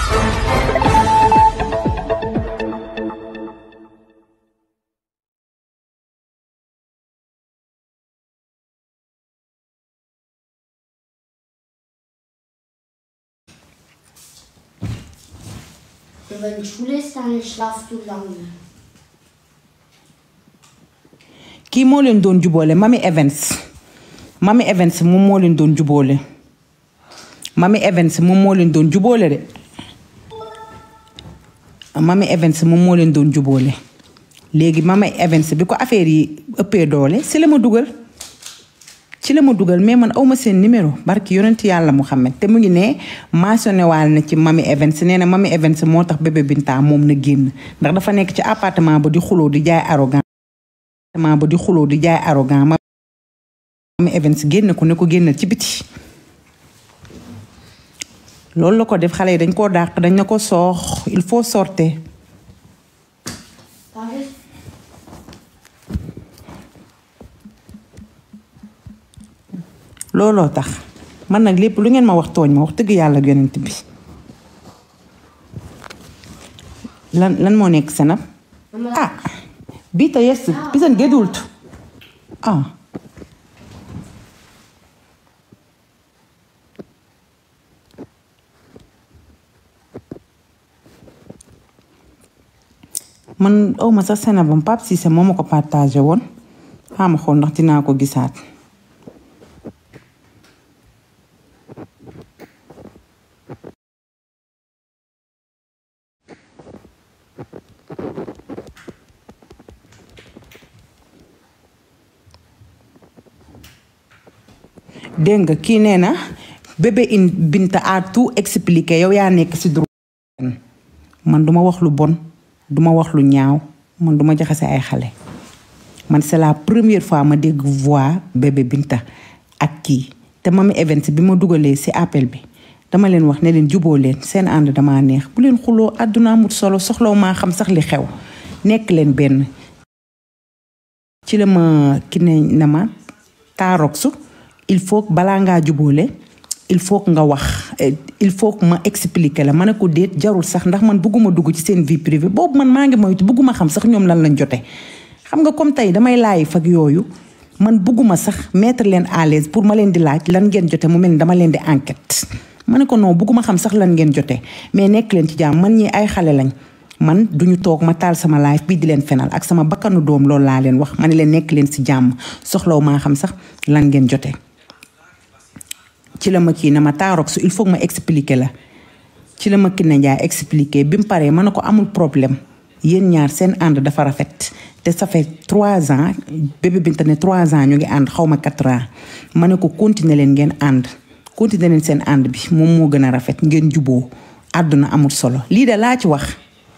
Und wenn Schule ist, dann schlafst du lange. kii moo leen doon juboole Mami Evans Mami Evans moom moo leen doon juboole Mami Evans moom moo leen doon juboole de Mami Evans moom moo leen doon juboole léegi Mami Evans bi ko affaire yi ëppee doole si la ma dugal ci la ma dugal mais man awma seen numéro barki yonent yàlla Muhammad te mu ngi ne mentionné waal na ci Mami Evans nee na Mami Evans moo tax bébé Binta moom na génn ndax dafa nekk ci appartement ba di xuloo di jaay arrogant appartement ba di xuloo di jaay arrogant Mami Evans génn ko ne ko génnal ci biti loolu la ko def xale yi dañ koo dàq dañ na ko soox il faut sortir Darf ich? looloo tax man nag lépp lu ngeen ma wax tooñ ma wax dëgg yàlla ak yonent bi lan lan moo nekk senam ah biita yes bisan gedult ah man awma sax senabam Pape Cissé moo ma ko partagé woon xaama xool ndax dinaa ko gisaat dégg nga kii nee na bébé in Binta a tout expliqué yow yaa nekk ci droit man duma wax lu bon duma wax lu ñaaw man duma jaxase ay xale man c'est la première fois ma dégg voix bébé Binta ak kii te Mami Evans bi ma dugalee ci appel bi dama leen wax ne leen juboo leen seen ànd dama neex bu leen xuloo àdduna amut solo soxlaw maa xam sax li xew nekk leen benn ci la ma ki ne na ma taaroxu il faut que balaa ngaa jubóole il faut que nga wax eh, il faut que ma expliquer la ma ne ko déet jarul sax ndax man bëgguma dugg ci seen vie privée boobu man maa ngi moytu bëgguma xam sax ñoom lan lañ jote xam nga comme tey damay laay fag yooyu man bëgguma sax mettre leen à l'aise pour ma leen di laaj lan ngeen jote mu mel ni dama leen di enquête ma ne ko non bëgguma xam sax lan ngeen jote mais nekk leen ci jàmm man ñi ay xale lañ man duñu toog ma taal sama live bii di leen fenal ak sama bakkanu doom loolu laa leen wax ma ne leen nekk leen ci jàmm soxlaw maa xam sax lan ngeen jote ci la ma kii na ma taaroog su il faut que ma expliquer la ci la ma kii na njaay expliquer bi mu paree ma ne ko amul problème yéen ñaar seen ànd dafa rafet te ça fait trois ans bébé Binta ne trois ans ñu ngi ànd xaw ma quatre ans ma ne ko continuer leen ngeen ànd continuer leen seen ànd bi moom moo gën a rafet ngeen juboo àdduna amul solo lii de laa ci wax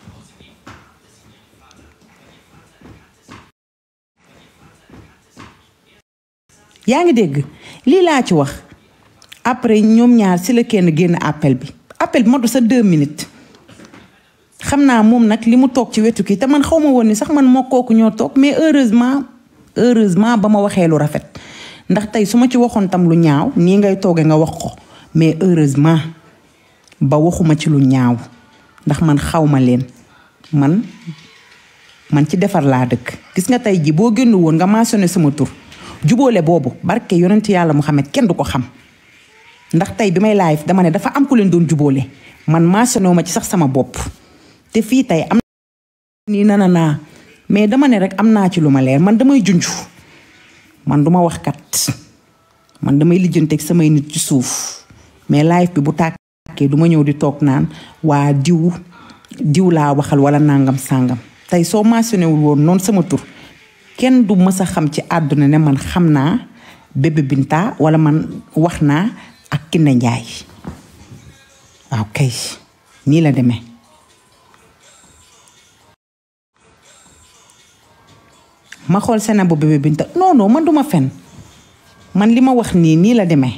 yaa ngi dégg lii laa ci wax après ñoom ñaar si la kenn génn appel bi appel bi matu sa deux minutes xam naa moom nag li mu toog ci wetu kii te man xaw ma woon ni sax man moo kooku ñoo toog mais heureusement heureusement ba ma waxee lu rafet ndax tey su ma ci waxoon tam lu ñaaw nii ngay toogee nga wax ko mais heureusement ba waxuma ci lu ñaaw ndax man xaw ma leen man man ci defar laa dëkk gis nga tey ji boo génn woon nga mentionné sama tur jubóole boobu barke yonent yàlla Muhammad kenn du ko xam ndax tey bi may live dama ne dafa am ku leen doon jubóole man mentionné ma ci sax sama bopp te fii tey am nii nana naa mais dama ne rek am naa ci lu ma leer man damay junj man duma wax kat man damay lijjanteeg samay nit ci suuf mais live bi bu tàkkee du ma ñëw di toog naan waa diw diw laa waxal wala nangam sàngam tey soo mentionné wul woon noonu sama tur kenn du mës a xam ci àdduna ne man xam naa bébé Binta wala man wax naa ak Kiné Njaay waaw kay nii la demee ma xool sena bu bébé Binta non non man duma fen man li ma wax nii nii la demee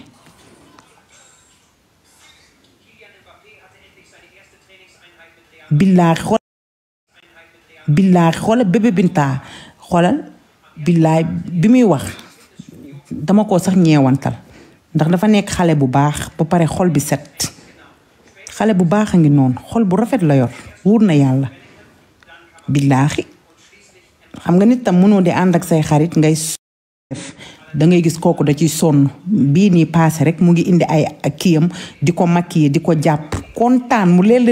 billaahi xool billaahi xoolal bébé Binta xoolal billaahi bi muy wax dama ko sax ñeewantal ndax dafa nekk xale bu baax ba pare xol bi set xale bu baax a ngi noonu xol bu rafet la yor wóor na yàlla billaahi xam nga nit tam mënoo di ànd ak say xarit ngay def da ngay gis kooku da ciy sonn bii nii paase rek mu ngi indi ay kiyam di ko maquiller di ko jàpp kontaan mu leen la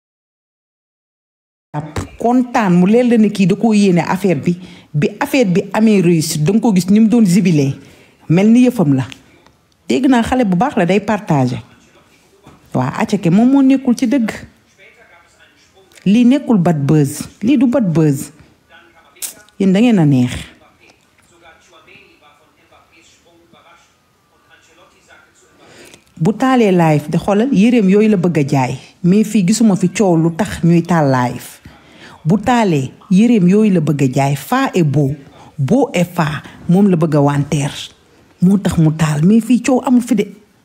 jàpp kontaan mu leen la ne kii da koo yéene affaire bi bi affaire bi amee réussite danga ko gis ni mu doon zibilee mel ni yëfam la dégg naa xale bu baax la day partagé waa acake moom moo nekkul ci dëgg lii nekkul bad buzz lii du bad buzz yéen da ngeen a neex bu taalee live de xoolal yéreem yooyu la bëgg a jaay mais fii gisuma fi coow lu tax ñuy taal live bu taalee yéreem yooyu la bëgg a jaay faa et beau beau et faa moom la bëgg a wanteer moo tax mu taal mais fii coow amul fi de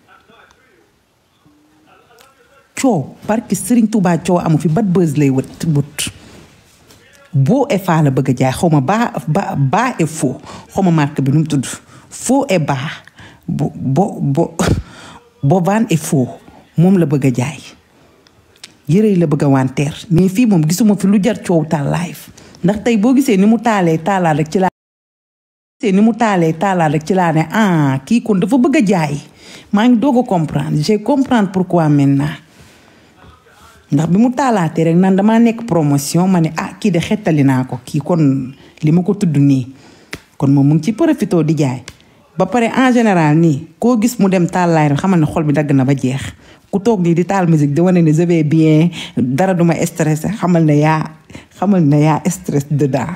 coow barki Sëriñ Tuubaa coow amu fi bat buzz lay wët wët beau et faa la bëgg a jaay xaw ma baa ba baa et faux xaw ma marque bi nu mu tudd faux et baa bo bo bo bovaan et faux moom la bëgg a jaay yëre yi la bëgg a wanteer mais fii moom gisuma fi lu jar coow taal live ndax tey boo gisee ni mu taalee taalaat rek ci laa gisee ni mu taalee taalaat rek ci laa ne ah kii kon dafa bëgg a jaay maa ngi doog a comprendre j'ai comprendre pourquoi maintenant ndax bi mu taalaatee rek naan damaa nekk promotion ma ne ah kii de xettali naa ko kii kon li ma ko tudd nii kon moom mu ngi ci profité di jaay ba pare en général nii koo gis mu dem taal laay xamal ne xol bi dagg na ba jeex ku toog nii di taal musique di wane ne je vais bien dara duma stressé xamal ne yaa xamal ne yaa stress dedans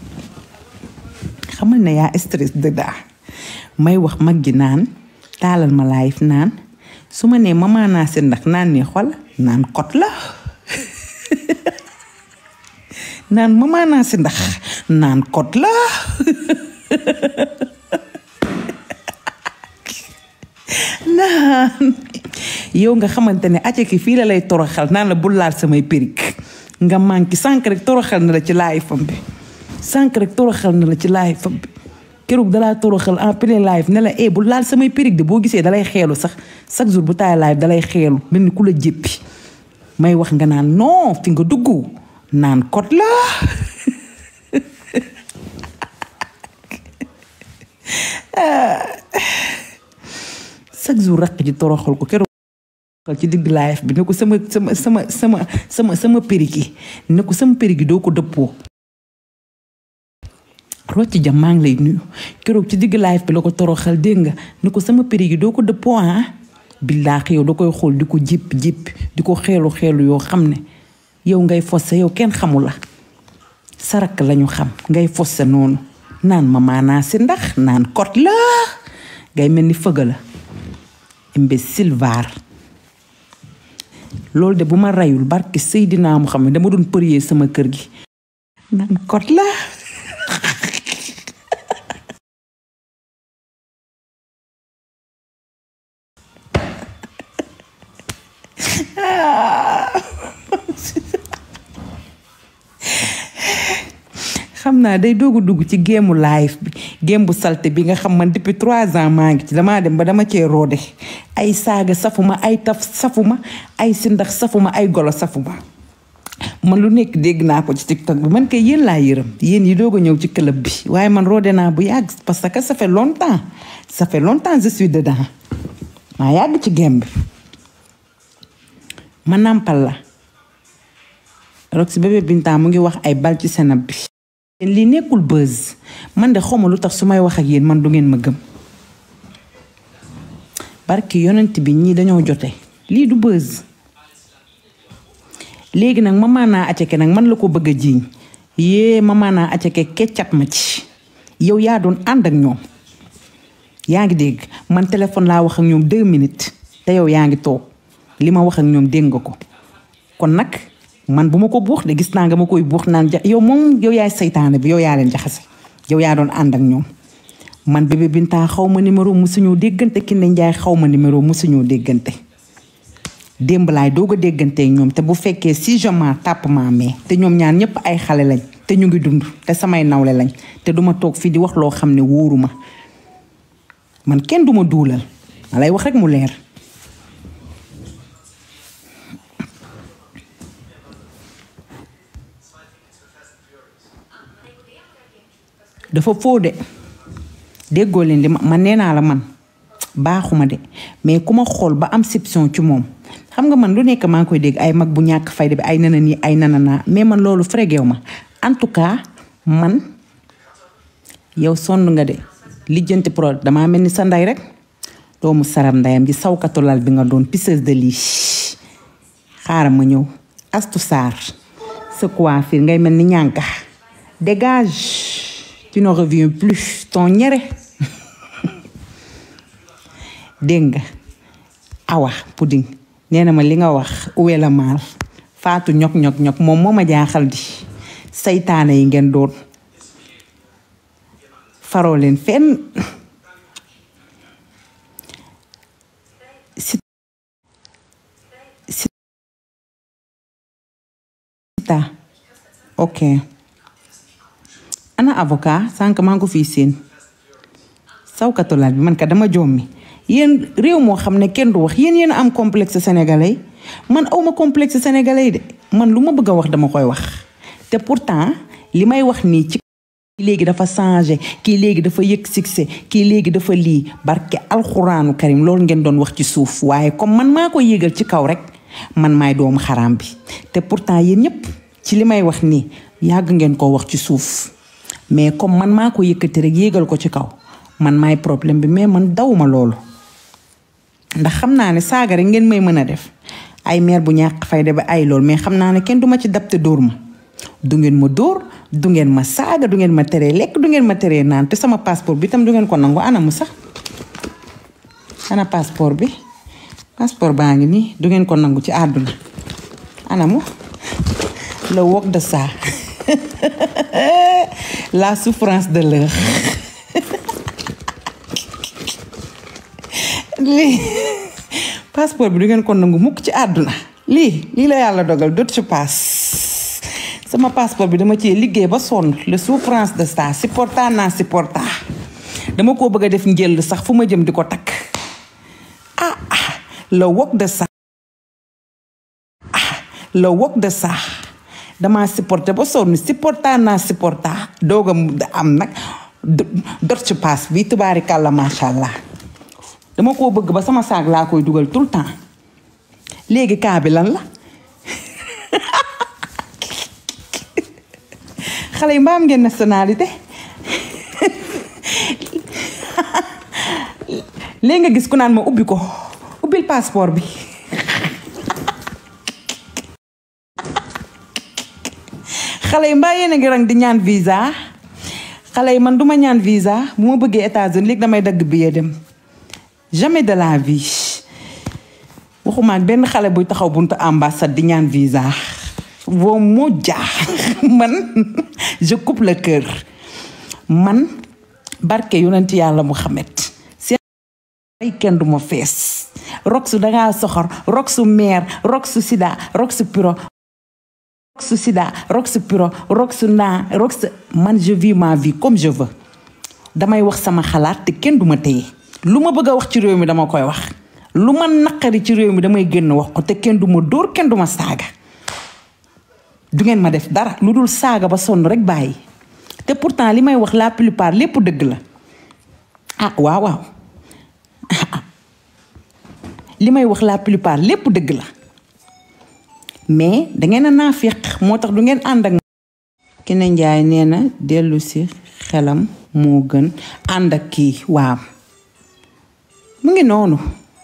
xamal ne yaa stress dedans may wax mag ji naan taalal ma live naan su ma nee mama naa seen ndax naan ne xol naan kot la naan mama naa si ndax naan kot la naan yow nga xamante ne acca ki fii la lay toroxal naan la bul laal samay périg nga manqué sànq rek toroxal na la ci laay fam bi sànq rek toroxal na la ci laay fam bi keroog dalaa toroxal en plein live ne la eh bul laal samay périg de boo gisee dalay xeelu sax chaque jour bu taay live dalay xeelu mel ni ku la jéppi may wax nga naan non fi nga dugg naan kot la chaque jour raq ji toroxal ko keroog ci digg live bi ne ko sama sama sama sama sama sama périgi ne ko sama périgi doo ko dëppoo rocc jam maa ngi lay nuyu keroog ci digg live bi la ko toroxal dégg nga ne ko sama périgi doo ko dëppoo ah billaahi yow da koy xool di ko jipp jipp di ko xeelu xeelu yoo xam ne yow ngay fosse yow kenn xamu la sarak lañu xam ngay fosse noonu naan ma maanaa si ndax naan kot la ngay mel ni fëgga la imbécile vaar loolu de bu ma reyul barki Seydina mu xam ne dama doon përiyee sama kër gi naan kot la xam naa day doog a dugg ci géemu live bi géem bu salte bi nga xam man depuis trois ans maa ngi ci damaa dem ba dama cee roode ay saaga safuma ay taf safuma ay sindax safuma ay golo safuma man lu nekk dégg naa ko ci tiktok bi man kay yéen laa yërëm yéen yi doog a ñëw ci club bi waaye man roode naa bu yàgg parce que ça fait longtemps ça fait longtemps je suis dedans maa yàgg ci géem bi ma nàmpal la Roxy bébé Binta mu ngi wax ay bal ci senab bi lii nekkul buzz man de xawma lu tax su may wax ak yéen man du ngeen ma gëm barki yonent bi ñii dañoo jote lii du buzz léegi nag mama naa aceke nag man la ko bëgg a jiiñ yée mama naa aceke keccat ma ci yow yaa doon ànd ak ñoom yaa ngi dégg man téléphone laa wax ak ñoom deux minutes te yow yaa ngi toog li ma wax ak ñoom dégg nga ko kon nag man bu ma ko buux de gis naa nga ma koy buux naan ja yow moom yow yaay saytaane bi yow yaa leen jaxase yow yaa doon ànd ak ñoom man bébé Binta xaw ma numéro musuñoo déggante Kiné Njaay xaw ma numéro musuñoo déggante démb laay doog a dégganteeg ñoom te bu fekkee si joma tàpp maa mee te ñoom ñaar ñëpp ay xale lañ te ñu ngi dund te samay nawle lañ te duma toog fii di wax loo xam ne wóoruma man kenn duma duulal ma lay wax rek mu leer dafa foo de déggoo leen li ma man nee naa la man baaxuma de mais ku ma xool ba am soupçon ci moom xam nga man lu nekk maa ngi koy dégg ay mag bu ñàkk fayda bi ay nana nii ay nana naa mais man loolu frégew ma en tout cas man yow sonn nga de lijjanti pro damaa mel ni sa ndey rek doomu saram ndeyam ji sawkatu lal bi nga doon pisseuse de lit xaaral ma ñëw astu saar sa coiffure ngay mel ni ñànka dégage tu ne reviens plus ton ñere dégg nga awa pudding nee na ma li nga wax uwe la maal faatu ñok ñok ñok moom moo ma jaaxal di saytaane yi ngeen doon faroo leen fenn si si ta ok ana avocat sànq maa ngi ko fii seen sawkatulaat bi man ka dama jommi yéen réew moo xam ne kenn du wax yéen yéen a am complexe sénégalais man awma complexe sénégalais de man lu ma bëgg a wax dama koy wax te pourtant li may wax nii ci kii léegi dafa changé kii léegi dafa yëg succès kii léegi dafa lii barke alxuraanu karim loolu ngeen doon wax ci suuf waaye comme man maa ko yégal ci kaw rek man maay doomu xaraam bi te pourtant yéen ñëpp ci li may wax nii yàgg ngeen koo wax ci suuf mais comme man maa ko yëkkati rek yégal ko ci kaw man maay problème bi mais man dawuma loolu ndax xam naa ne saaga rek ngeen may mën a def ay meer bu ñàkk fayda ba ay lool mais xam naa ne kenn duma ci dab te dóor ma du ngeen ma dóor du ngeen ma saaga du ngeen ma teree lekk du ngeen ma teree naan te sama passeport bi tam du ngeen ko nangu anamu sax ana passeport bi passeport baa ngi nii du ngeen ko nangu ci àdduna anamu le wok de ça la souffrance de l'heure lii passeport bi du ngeen ko nangu mukk ci àdduna lii lii la yàlla dogal dot ci passe sama passeport bi dama cee liggéey ba sonn le souffrance de ça supporta naa supporta dama koo bëgg a def njël sax fu ma jëm di ko takk ah ah le wok de ça ah le wok de ça dama supporté ba sonn supporta naa supporta doog a am nag dot ci passe bi tubaari kàlla macha allah dama koo bëgg ba sama saag laa koy dugal tout le temps léegi kaa bi lan la xale yi mbaam ngeen nationalité léegi nga gis ku naan ma ubbi ko ubbil passeport bi xale yi mbaa yéen a ngi rang di ñaan visa xale yi man duma ñaan visa bu ma bëggee États-Unis léegi damay dagg billet dem jamais de la vie waxuma ak benn xale buy taxaw buntu ambassade di ñaan visa boo moo jaax man je coupe le cœur man barke yonent yàlla Muhammad seen ay kenn du ma fees rok su dangaa soxor rok su meer rok su sida rok su piro rok su sida rok su piro rok su naa rok su man je vis ma vie comme je veux damay wax sama xalaat te kenn du ma téye lu ma bëgg a wax ci réew mi dama koy wax lu ma naqari ci réew mi damay génn wax ko te kenn du ma dóor kenn du ma saaga du ngeen ma def dara lu dul saaga ba sonn rek bàyyi te pourtant li may wax la plupart lépp dëgg la ah waaw waaw li may wax la plupart lépp dëgg la mais dangeen a naafiq moo tax du ngeen ànd ak Kiné Njaay nee na dellu si xelam moo gën ànd ak kii waaw mu ngi noonu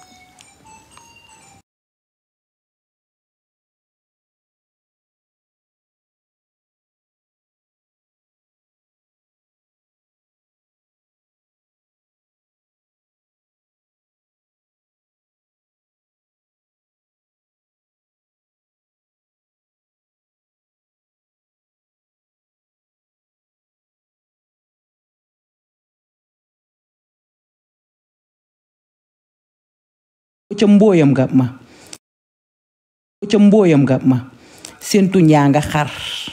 ca mbooyam nga ma ca mbooyam nga ma seen tuñ yaa nga xar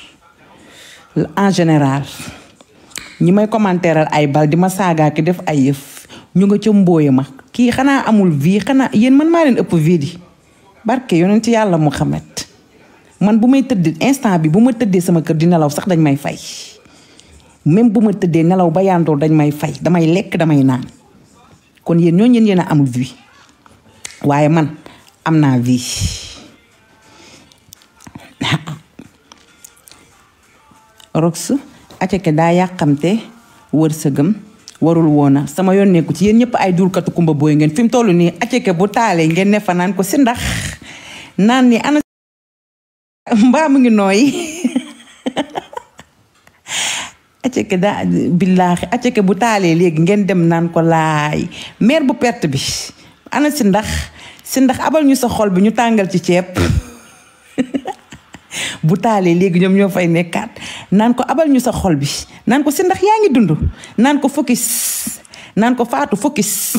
en général ñi may commentéral ay bal di ma saagaa ki def ay yëf ñu nga ca mbooya ma kii xanaa amul vie xanaa yéen man maa leen ëpp vie di barke yonent yàlla Muhammad man bu may tëdd instant bi bu ma tëddee sama kër di nelaw sax dañ may fay même bu ma tëddee nelaw ba yandoor dañ may fay damay lekk damay naan kon yéen ñoo ñeen yéen a amul vie waaye man am naa vie rox aceke daa yàqamte wërsëgam warul woona sama yoon nekku ci yéen ñëpp ay duurkatu kumba booy ngeen fi mu toll nii aceke bu taalee ngeen ne fa naan ko si ndax naan ni ana mbaa mu ngi nooy aceke daa billaahi aceke bu taalee léegi ngeen dem naan ko laay meer bu perte bi ana si ndax si ndax abal ñu sa xol bi ñu tàngal ci ceeb bu taalee léegi ñoom ñoo fay nekkaat naan ko abal ñu sa xol bi naan ko si ndax yaa ngi dund naan ko focus naan ko faatu focus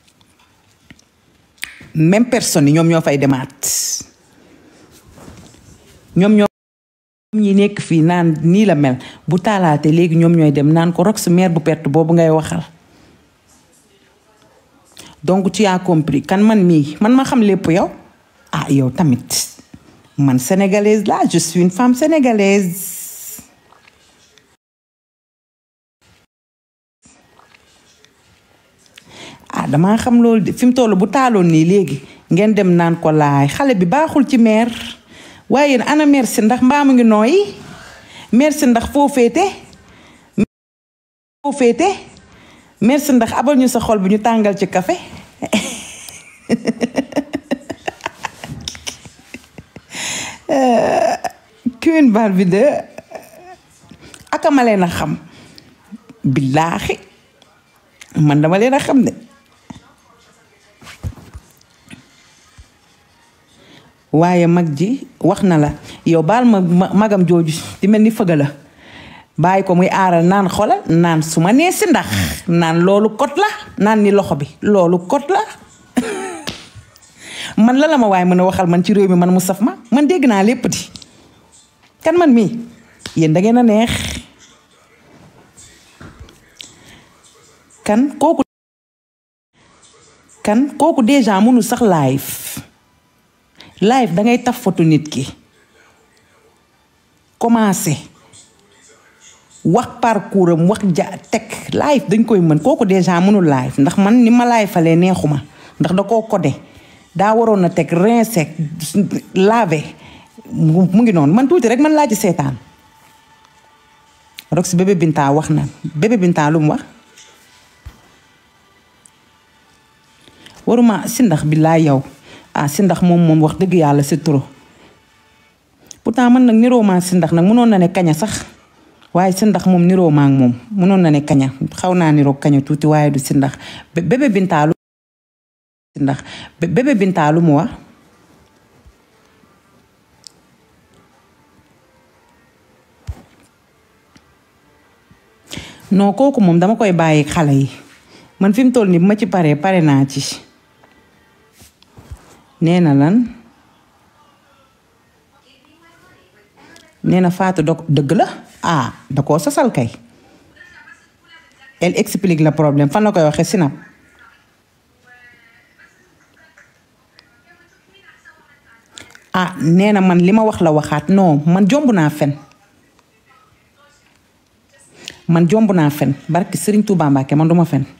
même personne yi ñoom ñoo fay demaat ñoom ñoo ñi nekk fii naan nii la mel bu taalaate léegi ñoom ñooy dem naan ko rox mère bu perte boobu ngay waxal donc tu as compris kan man mii man ma xam lépp yow ah yow tamit man sénégalaise la je suis une femme sénégalaise ah damaa xam loolu de fi mu toll bu taaloon nii léegi ngeen dem naan ko laay xale bi baaxul ci meer waaye yéen ana merci ndax mbaa mu ngi nooyi merci ndax foo féete foo féete merci ndax abal ñu sa xol bi ñu tàngal ci café Queen Barbie de akama leen a xam billaahi man dama leen a xam ne waaye mag ji wax na la yow baal ma magam jooju di mel ni fëgga la bàyyi ko muy aaral naan xolal naan su ma nee si ndax naan loolu kot la naan ni loxo bi loolu kot la man la la ma waaye mën a waxal man ci réew mi man mu saf ma man dégg naa lépp di kan man mii yéen da ngeen a neex kan kooku kan kooku déjà mënul sax live live dangay taf foto nit ki commencé wax parcours am wax ja teg live dañ koy mën kooku déjà mënul live ndax man ni ma live falee neexuma ndax da koo codé daa waroon na teg rincé lavé mu ngi noonu man tuuti rek man laa ci seetaan Rox bébé Binta wax na bébé Binta lu mu wax waruma si ndax bi laa yow ah si ndax moom moom wax dëgg yàlla c'est trop pourtant man nag niroo maa si ndax nag mënoon na ne kaña sax waaye si ndax moom niroo maa moom mënoon na ne kaña xaw naa niroo kaña tuuti waaye du si ndax bébé Binta lu si ndax bébé Binta lu mu wax non kooku moom dama koy bàyyi xale yi man fi mu toll nii bu ma ci paree pare naa ci nee na lan nee na Fatou da dëgg la ah da koo sosal kay elle explique le problème fan la koy waxee sinap ah nee na man li ma wax la waxaat non man jomb naa fen man jomb naa fen barki Serigne Touba Mbacke man duma fen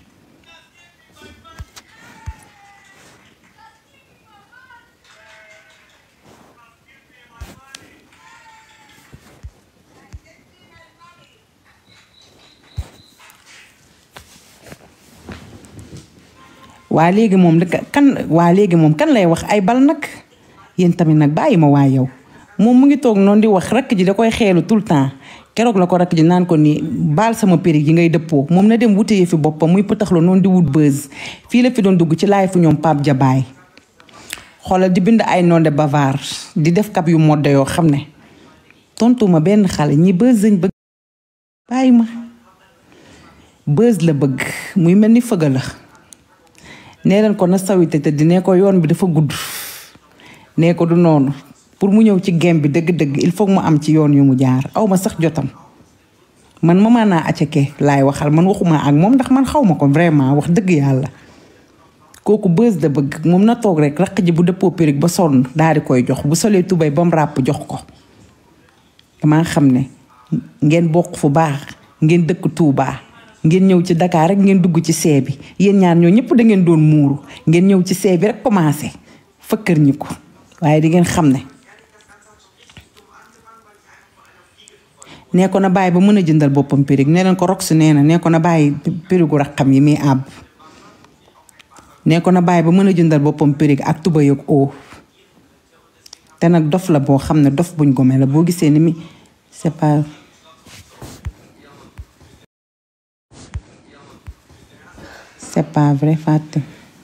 waa léegi moom kan waa léegi moom kan lay wax ay bal nag yéen tamit nag bàyyi ma waa yow moom mu ngi toog noonu di wax rakk ji da koy xeelu tout le temps keroog la ko rakk ji naan ko ni baal sama périg yi ngay dëppoo moom na dem wutee fi boppam muy pëtaxlu noonu di wut buzz fii la fi doon dugg ci laay fu ñoom Pape Jabaay xoolal di bind ay nom de bavard di def kap yu modde yoo xam ne tontuma benn xale ñi buzz lañ bëgg bàyyi ma buzz la bëgg muy mel ni fëgga la nee leen ko na sawite te di ne ko yoon bi dafa gudd nee ko du noonu pour mu ñëw ci gem bi dëgg-dëgg il faut mu am ci yoon yu mu jaar aw ma sax jotam man ma naa aceke laay waxal man waxuma ak moom ndax man xaw ma ko vraiment wax dëgg yàlla kooku bës da bëgg moom na toog rek raq ji bu dëppoo périg ba sonn daal di koy jox bu solee tubay ba mu ràpp jox ko damaa xam ne ngeen bokk fu baax ngeen dëkk Touba ngeen ñëw ci Dakar rek ngeen dugg ci see bi yéen ñaar ñoo ñëpp da ngeen doon muuru ngeen ñëw ci see bi rek commencé fëkkër ñi ko waaye di ngeen xam ne nee ko na bàyyi ba mën a jëndal boppam périg nee leen ko rox nee na nee ko na bàyyi périgu raxam yi muy àbb nee ko na bàyyi ba mën a jëndal boppam périg ak tuba yëg oo te nag dof la boo xam ne dof buñ gome la boo gisee ni mi c'est pas c'est pas vrai fàtte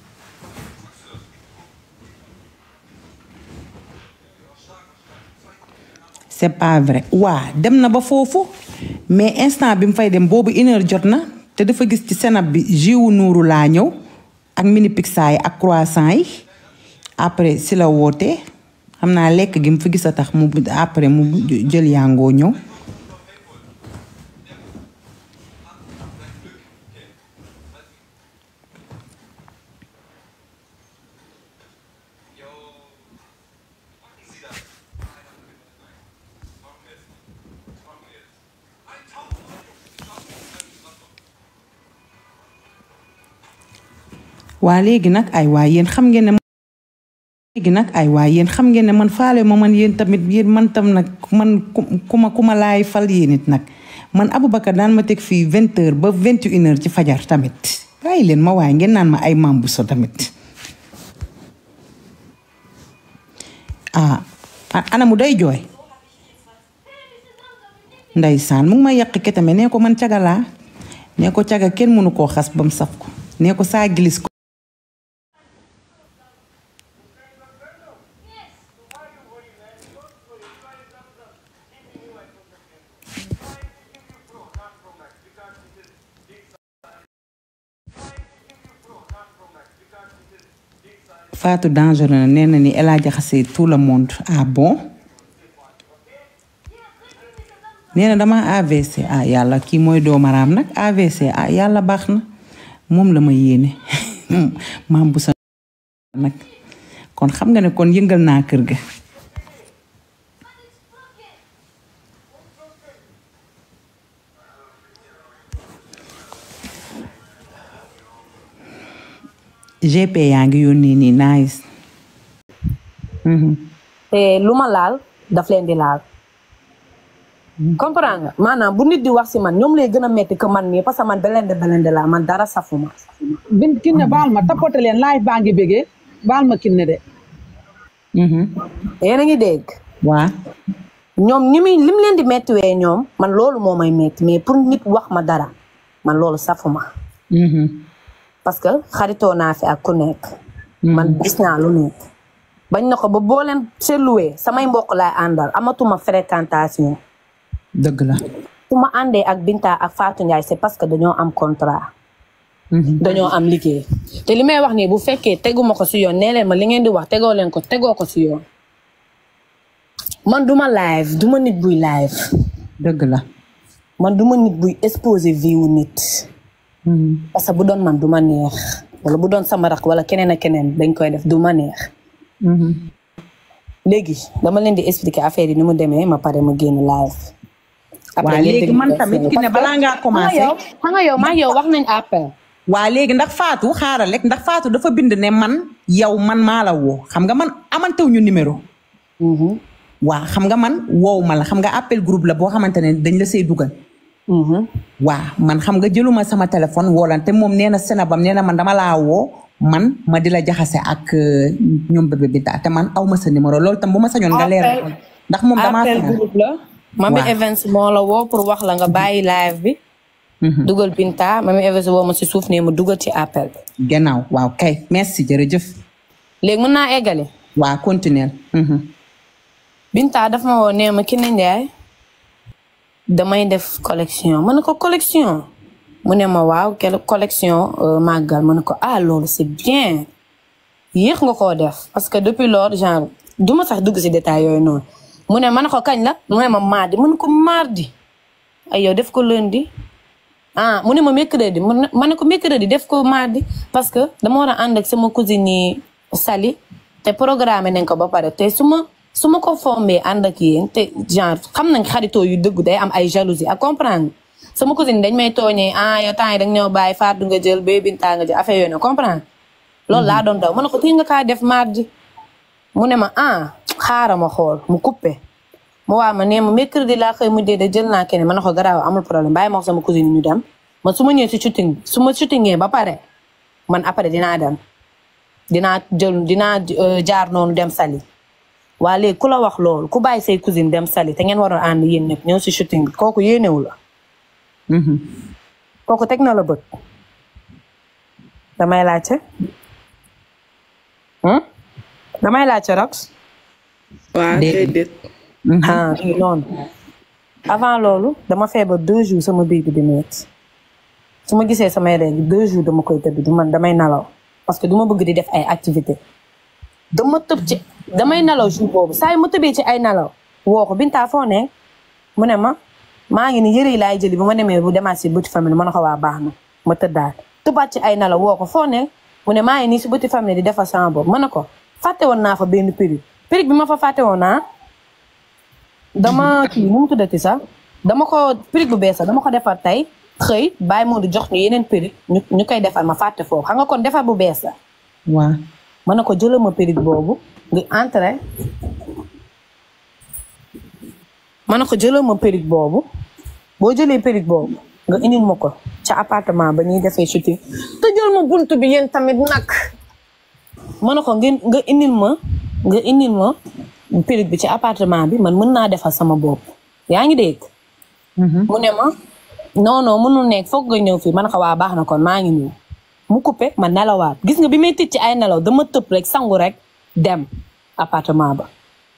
c'est pas vrai waa dem na ba foofu mais instant bi mu fay dem boobu une heure jot na te dafa gis ci senab bi jiwu nuuru laa ñëw ak mini pizza yi ak croissant yi après si la wootee xam naa lekk gi mu fi gis a tax mu après mu jël yàngoo ñëw waa léegi nag ay waa yéen xam ngeen ne léegi nag ay waa yéen xam ngeen ne man faale ma man yéen tamit yéen man tam nag man ku ma ku ma laay fal yéen it nag man Aboubacar daan ma teg fii vingt heures ba vingt une heures ci fajar tamit bàyyi leen ma waaye ngeen naan ma ay maam bu so tamit ah ana mu day jooy ndeysaan mu ngi may yàq ketame nee ko man cagalaa nee ko caga kenn mënu koo xas ba mu saf ko nee ko saa gilis ko Fatou dangereux na nee na ni El Hadj jaxase tout le monde ah bon nee na dama AVC ah yàlla kii mooy doomaraam nag AVC ah yàlla baax na moom la ma yéene maam bu sa nag kon xam nga ne kon yëngal naa kër ga GP yaa ngi yónnee nii nice te lu ma laal daf leen di laal comprendre nga maanaam bu nit di wax si man ñoom lay gën a metti que man mii parce que man belende belende laa man dara safuma bin kinne baal ma tapote leen live baa ngi bégee baal ma kinne de yéen a ngi dégg waa ñoom ni muy lim leen di mettiwee ñoom man loolu moo may metti mais pour nit wax ma dara man loolu safuma parce que xaritoo naa fi ak ku nekk man gis naa lu nekk bañ na ko ba boo leen seetluwee samay mbokk laay àndal amatuma fréquentation dëgg la su ma àndee ak Binta ak Fatou Ndiaye c'est parce que dañoo am contrat dañoo am liggéey te li may wax nii bu fekkee teguma ko si yoon nee leen ma li ngeen di wax tegoo leen ko tegoo ko si yoon man duma live duma nit buy live dëgg la man duma nit buy exposé vie wu nit parce que bu doon man du ma neex wala bu doon sama rakk wala keneen ak keneen dañ koy def du ma neex léegi dama leen di expliquer affaire yi ni mu demee ma pare ma génn live waa léegi man tamit ki ne balaa ngaa commencé xam nga yow maa yow wax nañ appel waa léegi ndax Fatou xaaral rek ndax Fatou dafa bind ne man yow man maa la woo xam nga man amantew ñu numéro waa xam nga man woow ma la xam nga appel groupe la boo xamante ne dañ la see dugal waa man xam nga jëluma sama téléphone woolante moom nee na senabam nee na man dama laa woo man ma di la jaxase ak ñoom bébé Binta te man aw ma sa numéro loolu tam bu ma sañoon nga leer ndax moom damaa appel groupe la Mami Waaw. Evans moo la woo pour wax la nga bàyyi live bi dugal Binta Mami Evans woo ma si suuf ne ma dugal ci appel bi gannaaw waaw kay merci jërëjëf léegi mën naa eggale waa continuer Binta daf ma woo nee ma Kiné Ndiaye damay def collection ma ne ko collection mu ne ma waaw quelle collection euh, màggal ma ne ko ah loolu c'est bien yéex nga koo def parce que depuis lors genre du ma sax dugg si détail yooyu noonu mu ne ma ne ko kañ la mu ne ma mardi ma ne ko mardi ay yow def ko lundi ah mu ne ma mercredi mu ne- ma ne ko mercredi def ko mardi parce que dama war a ànd ak sama cousine yi Sali te programme nañ ko ba pare te su ma su ma ko fombee ànd ak yéen te genre xam nañ xaritoo yu dëggu day am ay jalousie à comprendre sama cousine dañ may tooñee ah yow temps yi dañ ñëw bàyyi Fatou nga jël bébé Binta nga jël affaire yooyu na comprendre loolu laa doon daw ma ne ko tii nga kaa def mardi mu ne ma ah xaaral ma xool mu coupé mu waa ma nee ma mercredi laa xëy mu dee de jël naa keneen ma ne ko garaaw amul problème bàyyi ma wax sama cousine ñu dem man su ma ñëwee si shooting bi su ma shootingee ba pare man après dinaa dem dinaa jël dinaa euh, jaar noonu dem sali waa léegi ku la wax loolu ku bàyyi say cousine dem sali te ngeen waroon ànd yéen ñëpp ñëw si shooting bi kooku yéenewu la kooku teg na la bët damay laajte hmm? damay laajte rox waaw déedéet ah fii noonu avant loolu dama feebar deux jours sama biir bi di metti su ma gisee samay règles deux jours dama koy tëdd du man damay nalaw parce que du ma bëgg di def ay activité dama tëb ci damay nalaw jour boobu saa yu ma tëbee ci ay nalaw woo ko Binta foo ne mu ne ma maa ngi ni yëre yi laay jëli bu ma demee bu demaat si bëti famille ma ne ko waa baax na ma tëddaat tëbaat ci ay nalaw woo ko foo ne mu ne maa ngi nii si bëti famille di defar sama bopp ma ne ko fàtte woon naa fa benn périg périg bi ma fa fàtte woon naa dama kii nu mu tuddati sax dama ko périg bu bees sax dama ko defar tey xëy bàyyi moo di jox ñu yeneen périg ñu ñu koy defar ma fàtte foofu xam nga kon defar bu bees la waa ma ne ko jëlal ma périg boobu nga entré ma ne ko jëlal ma périg boobu boo jëlee périg boobu nga indil ma ko ca appartement ba ñuy defee shooting te jël ma buntu bi yéen tamit nag ma ne ko ngeen nga indil ma nga indil ma périg bi ci appartement bi man mën naa defal sama bopp yaa ngi dégg mu ne ma non non mënul nekk foog nga ñëw fii ma ne ko waa baax na kon maa ngi ñëw mu coupé ma nelawaat gis nga bi may tëj ci ay nelaw dama tëb rek sangu rek dem appartement ba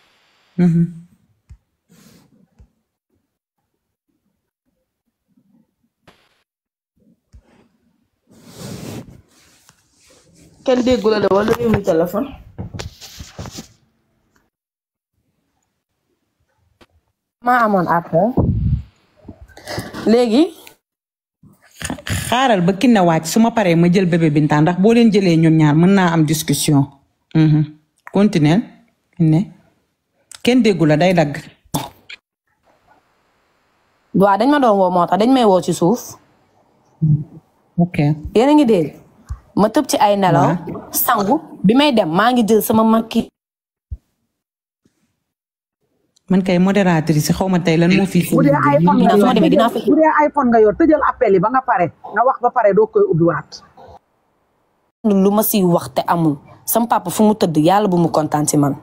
kenn déggu la de wala réew mi téléphone maa amoon après léegi xaaral ba kinne wàcc su ma paree ma jël bébé Binta ndax boo leen jëlee ñoom ñaar mën naa am discussion mhm continuel kinne kenn déggu la day dagg waaw dañ ma doon woo moo tax dañ may woo ci suuf ok yéen a ngi dégg ma tëb ci ay nelaw sangu bi may dem maa ngi jël sama makki man kay modératrice xaw ma tey lan moo fi bu dee iPhone nga su ma yor demee dinaa fexe bu dee iPhone nga yor tëjal appel yi ba nga pare nga wax ba pare doo koy ubbiwaat. lu ma siy wax te amul sama papa fu mu tëdd yàlla bu mu kontaan ci man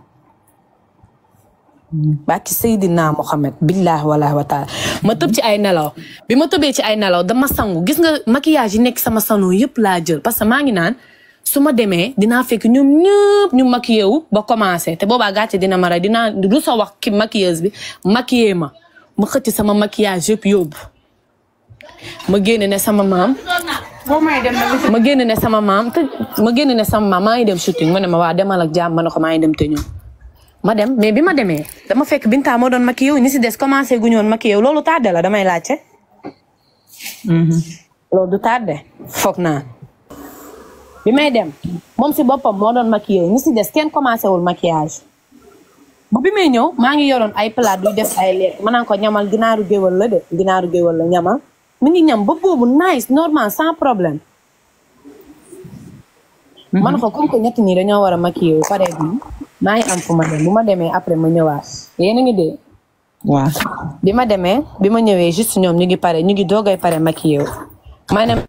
bàkki Seydina Mohamed billaahi walaahi wa taala ma tëb ci ay nelaw bi ma tëbee ci ay nelaw dama sangu gis nga maquillage yi nekk sama salon yëpp laa jël parce que maa ngi naan su ma demee dinaa fekk ñoom ñëpp ñu maquillé wu ba commencé te boobaa gàcce dina ma rey dinaa du sa wax ki maquilleuse bi maquillé ma ma xëcc sama maquillage yëpp yóbbu ma génne ne sama maam ma génn ne sama maam te ma génn ne sama maam maa ngi dem shooting mu ne ma waa demal ak jàmm ma ne ko maa ngi dem te ñëw ma dem mais bi ma demee dama fekk Binta moo doon maquillé wu ñi si des commencé gu ñoon maquillé wu loolu tardé la damay laajte. loolu du tardé foog naa. bi may dem moom si boppam moo doon maquillé ñi si des kenn commencé wul maquillage ba bi may ñëw maa ngi yoroon ay plat duy def ay lekk ma naan ko ñamal ginaaru géwal la de ginaaru géwal la ñamal mi ngi ñam ba boobu nice normal sans problème. man ko comme que ñett ñi dañoo war a maquillé wu pare bi maa ngi am fu ma dem bu ma demee après ma ñëwaat yéen a ngi dee. waa bi ma demee bi ma ñëwee juste ñoom ñu ngi pare ñu ngi doogay pare maquillé wu ma ne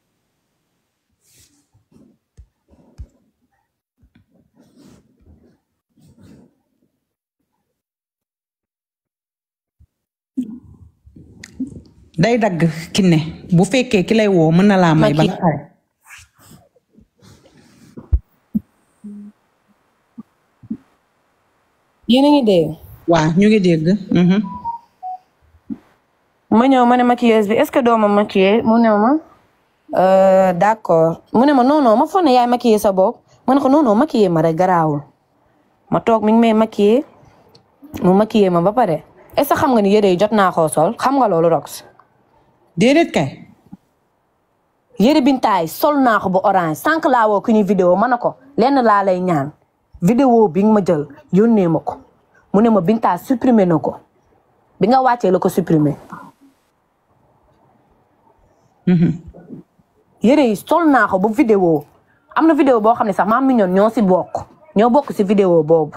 day dagg kinne bu fekkee ki lay woo mën na laa may ba nga pare yéen a ngi dee. waa ñu ngi dégg mhm. ma ñëw ma ne maquilleuse bi est-ce que doo ma maquiller mu ne ma euh, d'accord mu ne ma non non ma foog ne yaay maquiller sa bopp ma ne ko non non maquiller ma rek garaawul ma toog mi ngi may maquiller mu maquiller ma ba pare est-ce que xam nga ni yére yi jot naa koo sol xam nga loolu rox déedéet kay yére bintaay sol naa ko bu orange sànq laa woo ku ñu vidéo ma ne ko lenn laa lay ñaan vidéo bi nga ma jël yónnee ma ko mu ne ma bintaa supprimer na ko bi nga wàccee la ko supprimer yére yi sol naa ko ba vidéo am na vidéo boo xam ne sax maam mi ñoon ñoo si bokk ñoo bokk si vidéo boobu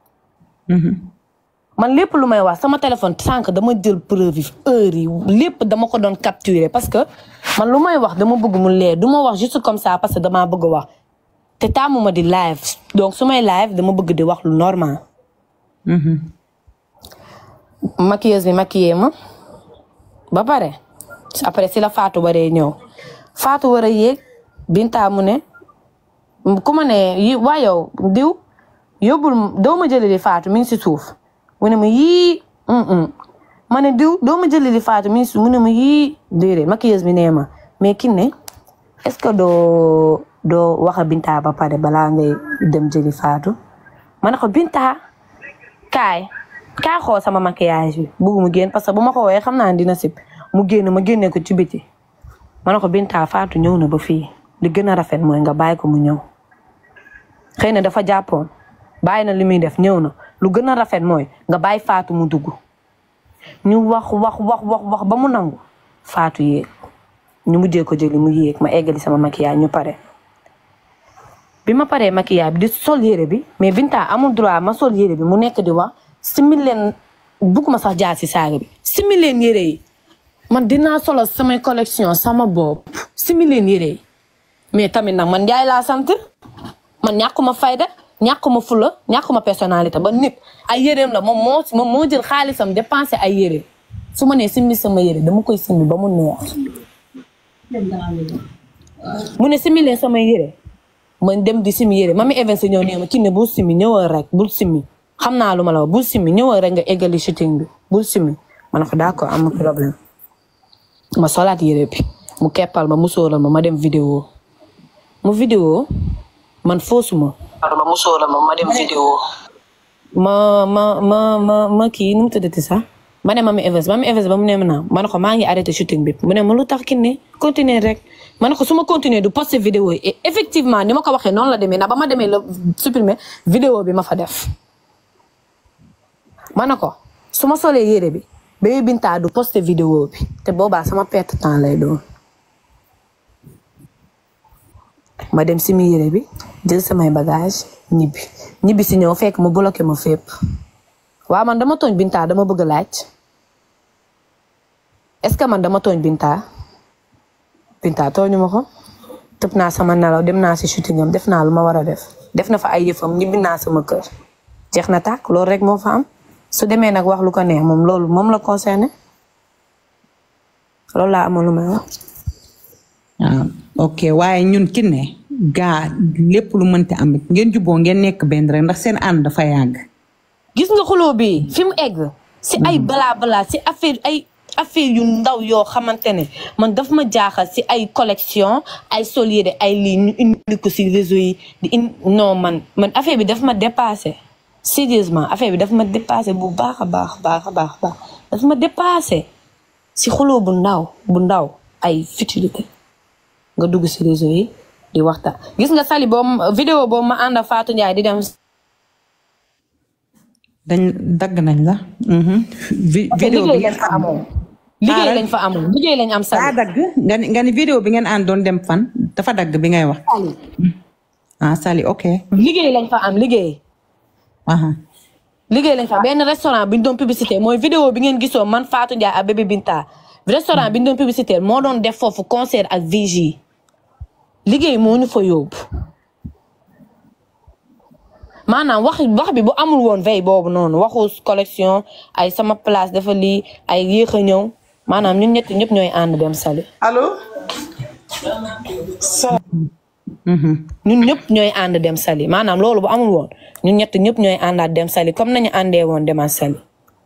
man lépp lu may wax sama téléphone sànq dama jël preuve yi heure yi lépp dama ko doon capturer parce que man lu may wax dama bëgg mu leer du ma wax juste comme ça parce que damaa bëgg wax te tàmmuma di live donc su may live dama bëgg di wax lu normal maquilleuse bi maquillé ma ba pare après si la Fatou waree ñëw Fatou war a yéeg Binta mu ne ku ma ne yi waa yow diw yóbbul doo ma jëli di Fatou mi ngi si suuf mu ne ma yii ma ne diw doo ma jëli di Fatou mi ngi si suuf mu ne ma yii déedéet maquilleuse bi nee ma mais ki ne est-ce que doo doo wax a Binta ba pare balaa ngay dem jëli Fatou ma ne ko Binta kaay kaay xool sama maquillage bi bëgg mu génn parce que bu ma ko woowee xam naa ne dina sib mu génn ma génnee ko ci biti ma ne ko Binta Fatou ñëw na ba fii li gën a rafet mooy nga bàyyi ko mu ñëw xëy na dafa jàppoon bàyyi na li muy def ñëw na lu gën a rafet mooy nga bàyyi Fatou mu dugg ñu wax wax wax wax wax ba mu nangu Fatou yéeg ñu mujjee ko jëli mu yéeg ma eggali sama maquillage ñu pare bi ma paree maquillage bi di sol yére bi mais Binta amul droit ma sol yére bi mu nekk di wax simi leen bugguma sax jaar si saaga bi simi leen yére yi man dinaa solo samay collection sama bopp simi leen yére yi mais tamit nag man Njaay laa sant man ñàkkuma fayda ñàkkuma fula ñàkkuma personnalité ba nit ay yéreem la moom moo moom moo jël xaalisam dépensé ay yére su ma nee simmi sama yére dama koy simmi ba mu neex mu ne simmi leen sama yére man dem di simmi yére mami Evans ñëw nee ma kii ne bul simmi ñëwal rek bul simmi xam naa lu ma la wax bul simmi ñëwal rek nga eggali shooting bi bul simmi ma ne ko d'accord amul problème ma solaat yére bi mu keppal ma mu sóoral ma ma dem vidéo mu vidéo man foosuma ma mu sóoral ma ma dem vidéo ma ma ma ma ma kii nu mu tuddati sax ma ne mami Evans mami Evans ba mu ne ma naa ma ne ko maa ngi arrêté shooting bi mu ne ma lu tax ki ne continuer rek ma ne ko su ma continuer du poster vidéo yi et effectivement ni ma ko waxee noonu la demee na ba ma demee la supprimer vidéo bi ma fa def ma ne ko su ma solee yére bi Bébé Binta du poster vidéo bi te boobaa sama perte temps lay doon ma dem si mi yére bi jël samay bagage ñibbi ñibbi si ñëw fekk mu bloqué ma fépp waaw man dama tooñ Binta dama bëgg a laaj est-ce que man dama tooñ Binta Binta tooñu ma ko tëb naa sama nelaw dem naa si shooting am def naa lu ma war a def def na fa ay yëfam ñibbi naa sama kër jeex na tàkk loolu rek moo fa am su demee nag wax lu ko neex moom loolu moom la concerné loolu laa amoon lu may wax. ah ok waaye ñun ki ne gaa lépp lu mënti am ngeen juboo ngeen nekk benn rek ndax seen ànd dafa yàgg. gis nga xuloo bi fi mu egg si ay balaa balaa si affaire ay affaire yu ndaw yoo xamante ne man daf ma jaaxal si ay collection ay solier ay lii ñu indi ko si réseau yi di in non man man affaire bi daf ma dépassé sérieusement affaire bi daf ma dépassé bu baax a baax baax a baax baax daf ma dépassé si xuloo bu ndaw bu ndaw ay futilité nga dugg si réseau yi di waxtaan gis nga sali boobu vidéo boobu ma ànd ak Fatou Ndiaye di dem dañ dagg nañ la. vi vidéo bi liggéey lañ fa amoon liggéey lañ fa amoon liggéey lañ am daa sali dagg nga ni nga ni vidéo bi ngeen ànd doon dem fan dafa dagg bi ngay wax. ah Sali ok. liggéey lañ fa am liggéey aha liggéey lañ fa benn restaurant bi ñu doon publicité mooy vidéo bi ngeen gisoo man Fatou Ndiaye ak bébé Binta restaurant bi ñu doon publicité moo doon def foofu concert ak VJ liggéey moo ñu fa yóbbu maanaam wax wax bi bu amul woon veille boobu noonu waxu collection ay sama place dafa lii ay yéex a ñëw maanaam ñun ñett ñëpp ñooy ànd dem sali allo. ñun ñëpp ñooy ànd dem sali maanaam loolu bu amul woon ñun ñett ñëpp ñooy àndaat dem sali comme nañu àndee woon demaat sali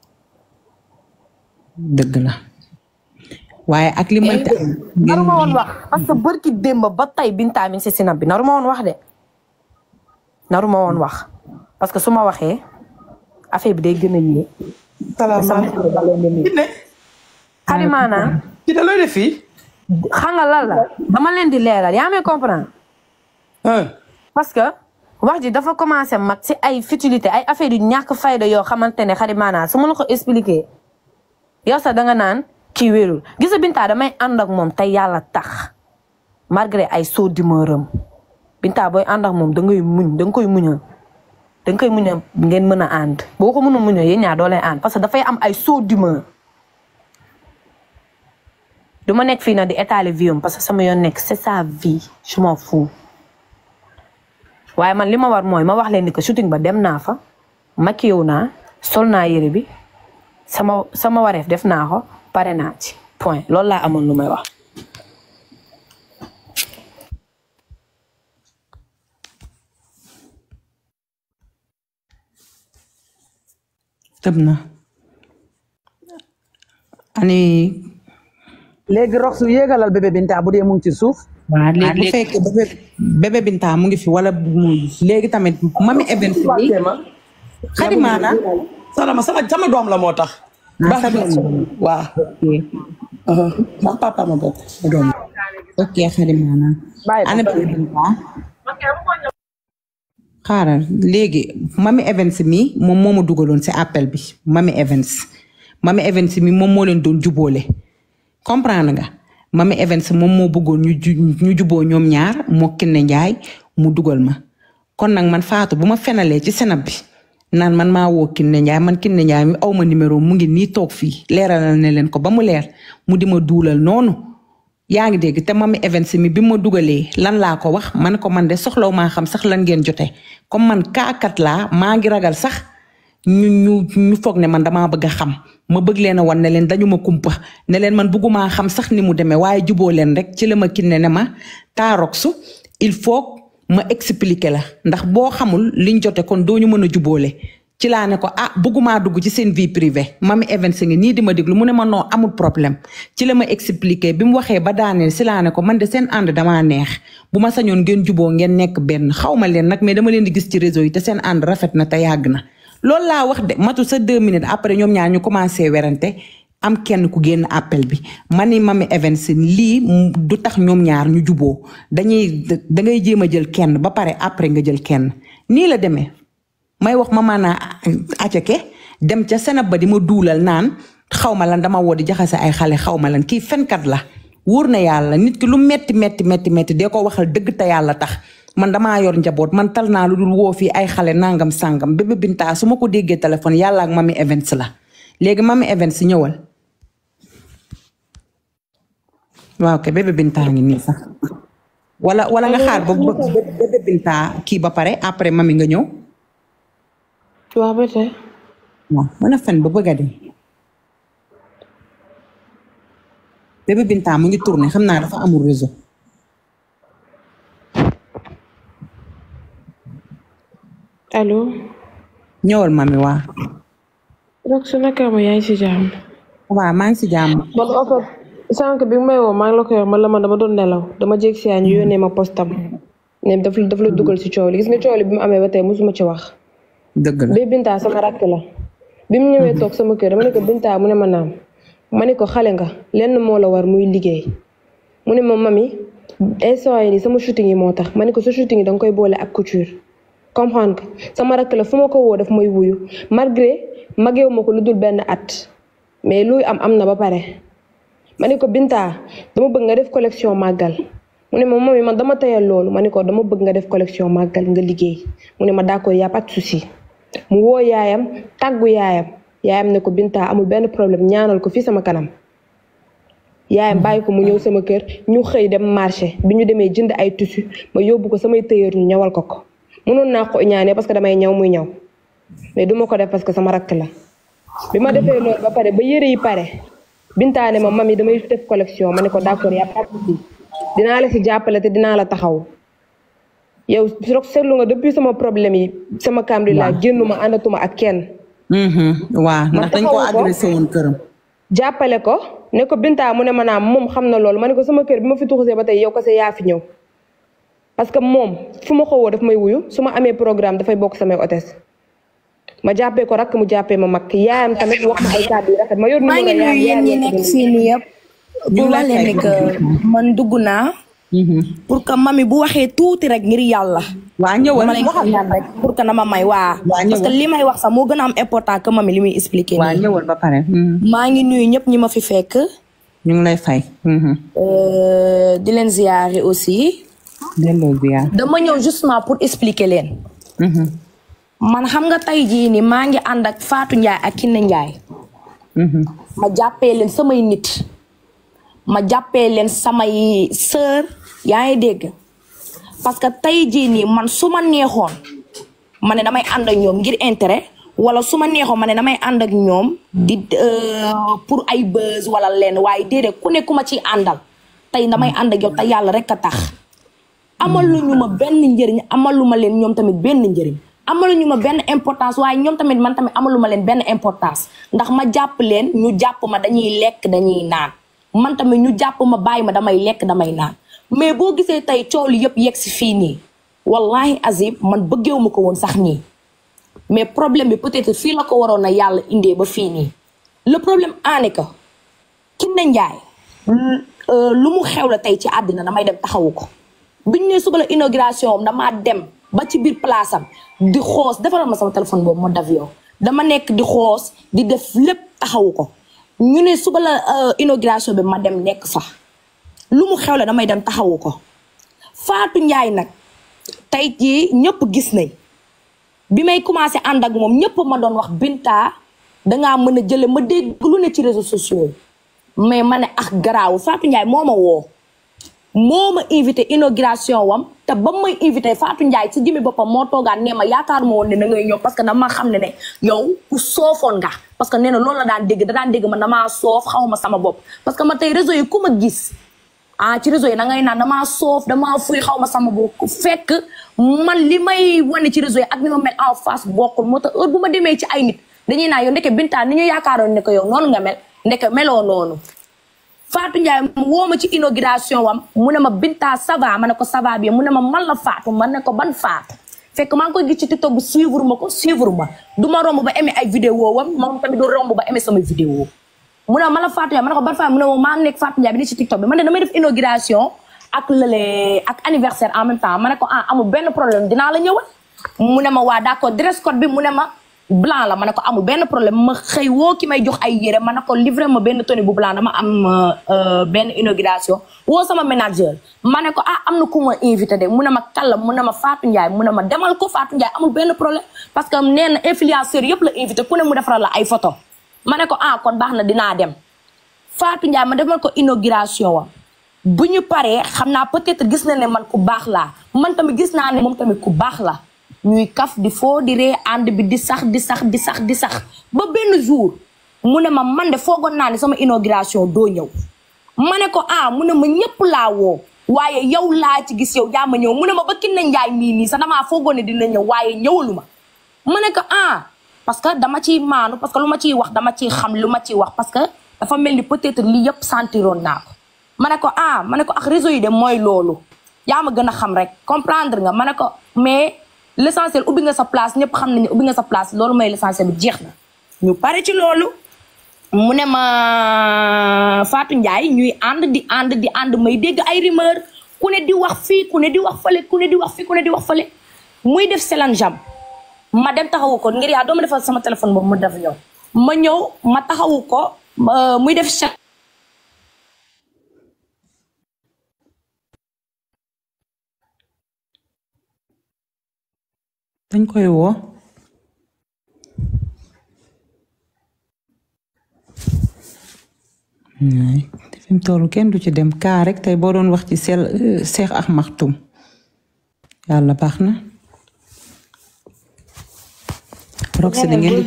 dëgg la waaye ak li mënti am. naru ma woon wax parce que bërki démb ba tey Binta mi ngi si sinab bi naru ma woon wax de naru ma woon wax parce que su ma waxee affaire bi day gën a yéeg salaamaaleykum. Kiné. xali maanaam Kiné looy def fii. xam nga lan la dama leen di leeral yaa may comprendre ah. parce que wax ji dafa commencé mag si ay futilité ay affaire yu ñàkk fayda yoo xamante ne xarit maanaam su ma la ko expliquer yow sax danga naan kii wérul gis nga Binta damay ànd ak moom te yàlla tax malgré ay soo dimeuram Binta booy ànd ak moom da ngay muñ da nga koy muñal da nga koy muñal ngeen mën a ànd boo ko mën a muñal yéen ñaar doo lay ànd parce que dafay am ay soo d'humeur du ma nekk fii nag di étaler vie am parce que sama yoon nekk c'est sa vie je m'en fous waaye man li ma war mooy ma wax leen ni que shooting ba dem naa fa maquillé naa sol naa yére bi sama sama wareef def naa ko pare naa ci point loolu laa amoon lu may wax. tëb na ani léegi rox su yéegalal bébé Binta bu dee mu ngi ci suuf. waa léegi bu fekkee bébé bébé Binta mu ngi fi wala mu léegi tamit mami event bi xadimaana Salama sama sama doom la moo tax. ah sa doom waaw. ma papa ma bokk sa doom. ok xadimaana Bàyyi ko ana bébé Binta xaaral léegi mami Evans mi moom moo ma dugaloon si appel bi mami Evans mami Evans mi moom moo leen doon jubóole comprendre nga mami Evans moom moo bëggoon ñu ju ñu juboo ñoom ñaar moo Kiné Njaay mu dugal ma kon nag man Fatou bu ma fenalee ci senab bi naan man maa woo Kiné Njaay man Kiné Njaay mi aw ma numéro mu ngi nii toog fii leeralal ne leen ko ba mu leer mu di ma duulal noonu yaa ngi dégg te mami Evans mi bi ma dugalee lan laa ko wax man ko man de soxlaw maa xam sax lan ngeen jote comme man kaakat laa maa ngi ragal sax ñu ñu ñu foog ne man damaa bëgg a xam ma bëgg leen a wan ne leen dañu ma kumpa ne leen man bëggumaa xam sax ni mu demee waaye juboo leen rek ci la ma kinne ne ma taaroxu il faut ma expliquer la ndax boo xamul liñ jote kon doo ñu mën a juboole ci laa ne ko ah bëggumaa dugg ci seen vie privée mami Evans ngi nii di ma déglu mu ne ma non amul problème ci la ma expliquer bi mu waxee ba daaneel si laa ne ko man de seen ànd damaa neex bu ma sañoon ngeen juboo ngeen nekk benn xaw ma leen nag mais dama leen di gis ci réseau yi te seen ànd rafet na te yàgg na. loolu laa wax de matu sa deux minutes après ñoom ñaar ñu commencé werante am kenn ku génn appel bi ma ni mami Evans lii du tax ñoom ñaar ñu juboo dañuy da ngay jéem a jël kenn ba pare après nga jël kenn nii la demee. may wax ma maanaa acake dem ca senab ba di ma duulal naan xaw ma lan dama woo di jaxase ay xale xaw ma lan kii fenkat la wóor na yàlla nit ki lu metti metti metti metti dee ko waxal dëgg te yàlla tax man damaa yor njaboot man tal naa lu dul woo fii ay xale nangam sangam bébé Binta su ma ko déggee téléphone yàlla ak mami Evans la léegi mami Evans ñëwal waaw kay bébé Binta ngi nii sax wala wala nga xaar ba bébé Binta kii ba pare après mami nga ñëw waaw ba tey waaw mën a fen ba bëgg a dem bébé Binta mu ngi tourné xam naa dafa amul réseau allo ñëwal mami waa rek su naka ma yaa ngi si jàmm waaw maa ngi si jàmm man en fait sànq bi may woo maa ngi la koy wax man la man dama doon nelaw dama jég si ñu yónnee ma postam ne daf daf la dugal si coow li gis nga coow li bi mu amee ba tey mosuma ci wax dëgg la bi Binta sama rakk la bi mu ñëwee toog sama kër dama ne ko Binta mu ne ma naam ma ne ko xale nga lenn moo la war muy liggéey mu ne ma mami instant yi nii sama shooting yi moo tax ma ne ko sa shooting yi danga koy boole ak couture comprendre que sama rakk la fu ma ko woo daf may wuyu malgré mageewu ma ko lu dul benn at mais luy am am na ba pare ma ne ko Binta dama bëgg nga def collection màggal mu ne ma mami man dama tayal loolu ma ne ko dama bëgg nga def collection màggal nga liggéey mu ne ma d'accord y a pas de souci mu woo yaayam tàggu yaayam yaayam ne ko Binta amul benn problème ñaanal ko fii sama kanam yaayam bàyyi ko mu ñëw sama kër ñu xëy dem marché bi ñu demee jënd ay tissu ma yóbbu ko samay tailleur ñu ñawal ko ko mënoon naa ko ñaanee parce que damay ñaw muy ñaw mais duma ko def parce que sama rakk la bi ma defee loolu ba pare ba yëre yi pare Binta ne ma mami damay def collection ma ne ko d'accord y a pas de souci dinaa la si jàppale te dinaa la taxaw yow rek seetlu nga depuis sama problème yi sama camri laa génnuma àndatuma ak kenn waaw ndax dañ ko agressé woon këram jàppale ko ne ko Binta mu ne ma naam moom xam na loolu ma ne ko sama kër bi ma fi tuxusee ba tey yow kese yaa fi ñëw parce que moom fu ma xowoo daf may wuyu su ma amee programme dafay bokk samay hôtesse ma jàppee ko rakk mu jàppee ma mag yaayam tamit wax ma ay kàddu yu rafet ma yor maa ngi numéro nuyu yaayam yéen ñi nekk fii nii yëpp pour wax leen ne que man dugg naa pour que mami bu waxee tuuti rek ngir yàlla waa ñëwal dama lay ñaan rek pour que na ma may waa Waa, ñëwal. parce que li may wax sax moo gën a am important que mami li muy expliquer waa nii ñëwal ba pare maa ngi nuyu ñëpp ñi ma fi fekk ñu ngi lay fay euh, di leen ziyaare aussi delloo ziar dama ñëw justement pour expliquer leen man xam nga tey jii ni maa ngi ànd ak Fatou Ndiaye ak Kiné Ndiaye ma jàppee leen samay nit ma jàppee leen samay sœur yaa ngi dégg parce que tey jii nii man su ma neexoon ma ne damay ànd ak ñoom ngir intérêt wala su ma neexoon ma ne damay ànd ak ñoom di euh, pour ay buzz wala leen waaye déedéet ku ne ku ma ciy àndal tey damay ànd ak yow te yàlla rek a tax amaluñu ma benn njëriñ amaluma leen ñoom tamit benn njëriñ amaluñu ma benn importance waaye ñoom tamit man tamit amaluma leen benn importance ndax ma jàpp leen ñu jàpp ma dañuy lekk dañuy naan man tamit ñu jàpp ma bàyyi ma damay lekk damay naan mais boo gisee tey coow li yëpp yegg si fii nii wallahi azim man bëggeewu ma ko woon sax nii mais problème bi peut-être fii la ko waroon na yàlla indee ba fii nii le problème aane que Kiné Ndiaye lu mu xew la tey ci àddina damay dem taxawu ko biñ ne suba la inauguration am damaa dem ba ci biir place am di xoos defaral ma sama téléphone boobu ma daf yow dama nekk di xoos di def lépp taxawu ko ñu ne suba la euh, inauguration bi ma dem nekk fa lu mu xew la damay dem taxawu ko Fatou Ndiaye nag tey jii ñëpp gis nañ bi may commencé ànd ak moom ñëpp ma doon wax Binta dangaa mën a jële ma dégg lu ne ci réseaux sociaux yi mais ma ne ak garaawu Fatou Ndiaye moo ma woo moo ma invité inauguration wam te ba may invité Fatou Ndiaye ci jëmmi boppam moo toogaan nee ma yaakaar ma woon ne da ngay ñëw parce que dama xam ne ne yow ku soofoon nga parce que nee na loolu la daan dégg da daan dégg man damaa soof xaw ma sama bopp parce que ma tey réseau yi ku ma gis ah ci réseau yi da ngay naan damaa soof damaa fuy xaw ma sama bopp fekk man li may wane ci réseau yi ak ni ma mel en face bokkul moo tax heure bu ma demee ci ay nit dañuy naan yow ndeke Binta ni ñu yaakaaroon ne ko yow noonu nga mel ndeke meloo noonu Fatou Ndiaye mu woo ma ci inauguration wam mu ne ma Binta ça va ma ne ko ça va bien mu ne ma man la Fatou ma ne ko ban Fatou fekk maa ngi koy gis ci TikTok bi suivre ma ko suivre ma du ma romb ba aimé ay vidéo wam moom tamit du romb ba aimé sama vidéo mu ne ma la Fatou Ndiaye ma ne ko ban Fatou mu ne ma maa ngi nekk Fatou Ndiaye bi ni ci TikTok bi man de damay def inauguration ak lële ak anniversaire en même temps ma ne ko ah amul benn problème dinaa la ñëwal mu ne ma waa d'accord dress code bi mu ne ma blanc la ma ne ko amul benn problème ma xëy woo ki may jox ay yére ma ne ko livré ma benn tenue bu blanc dama am euh, benn inauguration woo sama manager ma ne ko ah am na ku ma invité de mu ne ma kàlla mu ne ma Fatou Ndiaye mu ne ma demal ko Fatou Ndiaye amul benn problème parce que nee na influenceur yëpp la invité ku ne mu defaral la ay photo ma ne ko ah kon baax na dinaa dem Fatou Ndiaye ma demal ko inauguration wa bu ñu paree xam naa peut-être gis na ne man ku baax laa man tamit gis naa ne moom tamit ku baax la ñuy kaf di foo di ree ànd bi di sax di sax di sax di sax ba benn jour mu ne ma man de foogoon naa ne sama inauguration doo ñëw ma ne ko ah mu ne ma ñëpp laa woo waaye yow laa ci gis yow yaa ma ñëw mu ne ma ba Kiné Ndiaye mii nii sax damaa foogoon ne dina ñëw waaye ñëwalu ma ma ne ko ah parce que dama ciy maanu parce que lu ma ciy wax dama ciy xam lu ma ciy wax parce que dafa mel ni peut-être lii yëpp sentiroon naa ko ma ne ko ah ma ne ko ak réseau yi de mooy loolu yaa ma gën a xam rek comprendre nga ma ne ko mais l'essentiel ubbi nga sa place ñëpp xam nañu ubbi nga sa place loolu mooy l'essentiel bi jeex na ñu pare ci loolu mu ne ma Fatou Ndiaye ñuy ànd di ànd di ànd may dégg ay rumeur ku ne di wax fii ku ne di wax fële ku ne di wax fii ku ne di wax fële muy def selan jam ma dem taxawu ko ngir yaa doo ma defal sama téléphone boobu mu def ñëw ma ñëw ma taxawu ko muy def chat dañ koy woo te fi mu toll kenn du ci dem kaa rek tey boo doon wax ci sel Seex ak Maxtum yàlla baax na roxy da ngeen di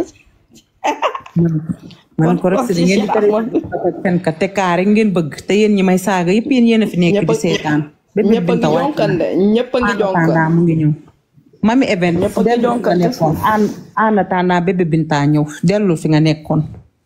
man ko roxy da ngeen di tere fen ka te kaa rek ngeen bëgg te yéen ñi may saaga yëpp yéen yéen a fi nekk di seetaan ñëpp a ngi jonkan de ñëpp a ngi jonkan mu ngi ñëw mami event Ñëpp a ngi dellu fi nga jonkan te nekkoon en en attendant bébé Binta ñëw dellu fi nga nekkoon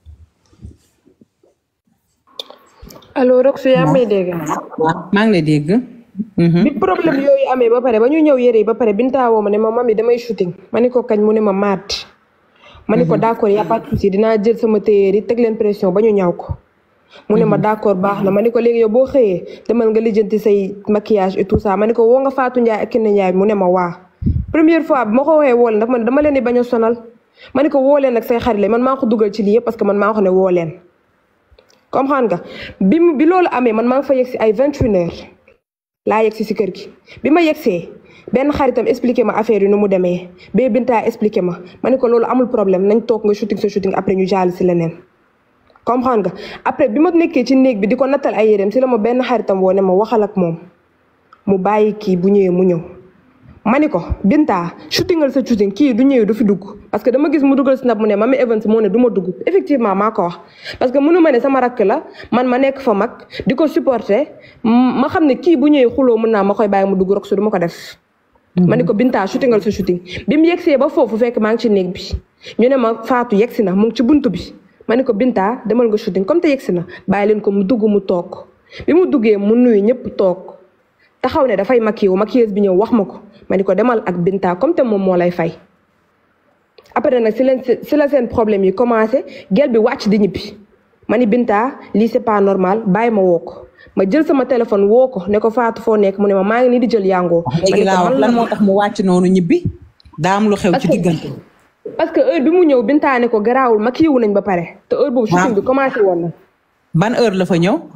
allo Roxy yaa may dégg. waaw maa ngi lay dégg bi problème yooyu amee ba pare ba ñu ñëw yére yi ba pare Binta woo ma ne ma mami damay shooting ma ni ko kañ mu ne ma maat. ma ni ko d'accord y a pas de souci dinaa jël sama téyeer yi teg leen pression ba ñu ñaw ko. mu ne ma d'accord baax na ma ne ko léegi yow boo xëyee demal nga lijjanti say maquillage et tout ça ma ne ko woo nga Fatou Ndiaye ak Kiné Ndiaye mu ne ma waa première fois bi ma ko waxee woo leen daf ma ne dama leen di bañ a sonal ma ne ko woo leen ak say xarit la man maa ko dugal ci lii yëpp parce que man maa ko ne woo leen comprendre nga bi mu bi loolu amee man maa ngi fa yegg si ay vingt une heures laa yegg si si kër gi bi ma yegsee benn xaritam expliqué ma affaire yi nu mu demee bee Binta expliqué ma ma ne ko loolu amul problème nañ toog nga shooting sa shooting après ñu jàll si leneen comprendre nga après bi ma nekkee ci néeg bi di ko nattal ay yéreem si la ma benn xaritam woo ne ma waxal ak moom mu bàyyi kii bu ñëwee mu ñëw ma ni ko Binta shootingal sa shooting kii du ñëwee du fi dugg parce que dama gis mu dugal snap mu ne Mamy Evans moo ne du ma dugg effectivement maa ko wax parce que mënu ma ne sama rakk la man ma nekk fa mag di ko supporter ma xam ne kii bu ñëwee xuloo mën naa ma koy bàyyi mu dugg rek su du ma ko def ma ni ko Binta shootingal sa shooting bi mu yegsee ba foofu fekk maa ngi ci néeg bi ñu ne ma Fatou yegsi na mu ngi ci buntu bi ma ni ko Binta demal nga shooting comme te yegsi na bàyyi leen ko mu dugg mu toog bi mu duggee mu nuyu ñëpp toog taxaw ne dafay maquillé wu maquilleuse bi ñëw wax ma ko ma ni ko demal ak Binta comme te moom moo lay fay après nag si leen si la seen problème yi commencé gel bi wàcc di ñibbi ma ni Binta lii c'est pas normal bàyyi ma woo ko ma jël sama téléphone woo ko ne ko Fatou foo nekk mu ne ma maa ngi nii di jël yàngoo léegi laa wax lan moo tax mu wàcc noonu ñibbi daa am lu xew ci diggante parce que heure bi mu ñëw Binta ne ko garaawul maquillé wu nañ ba pare te heure boobu shooting bi commencé woon na ban heure la fa ñëw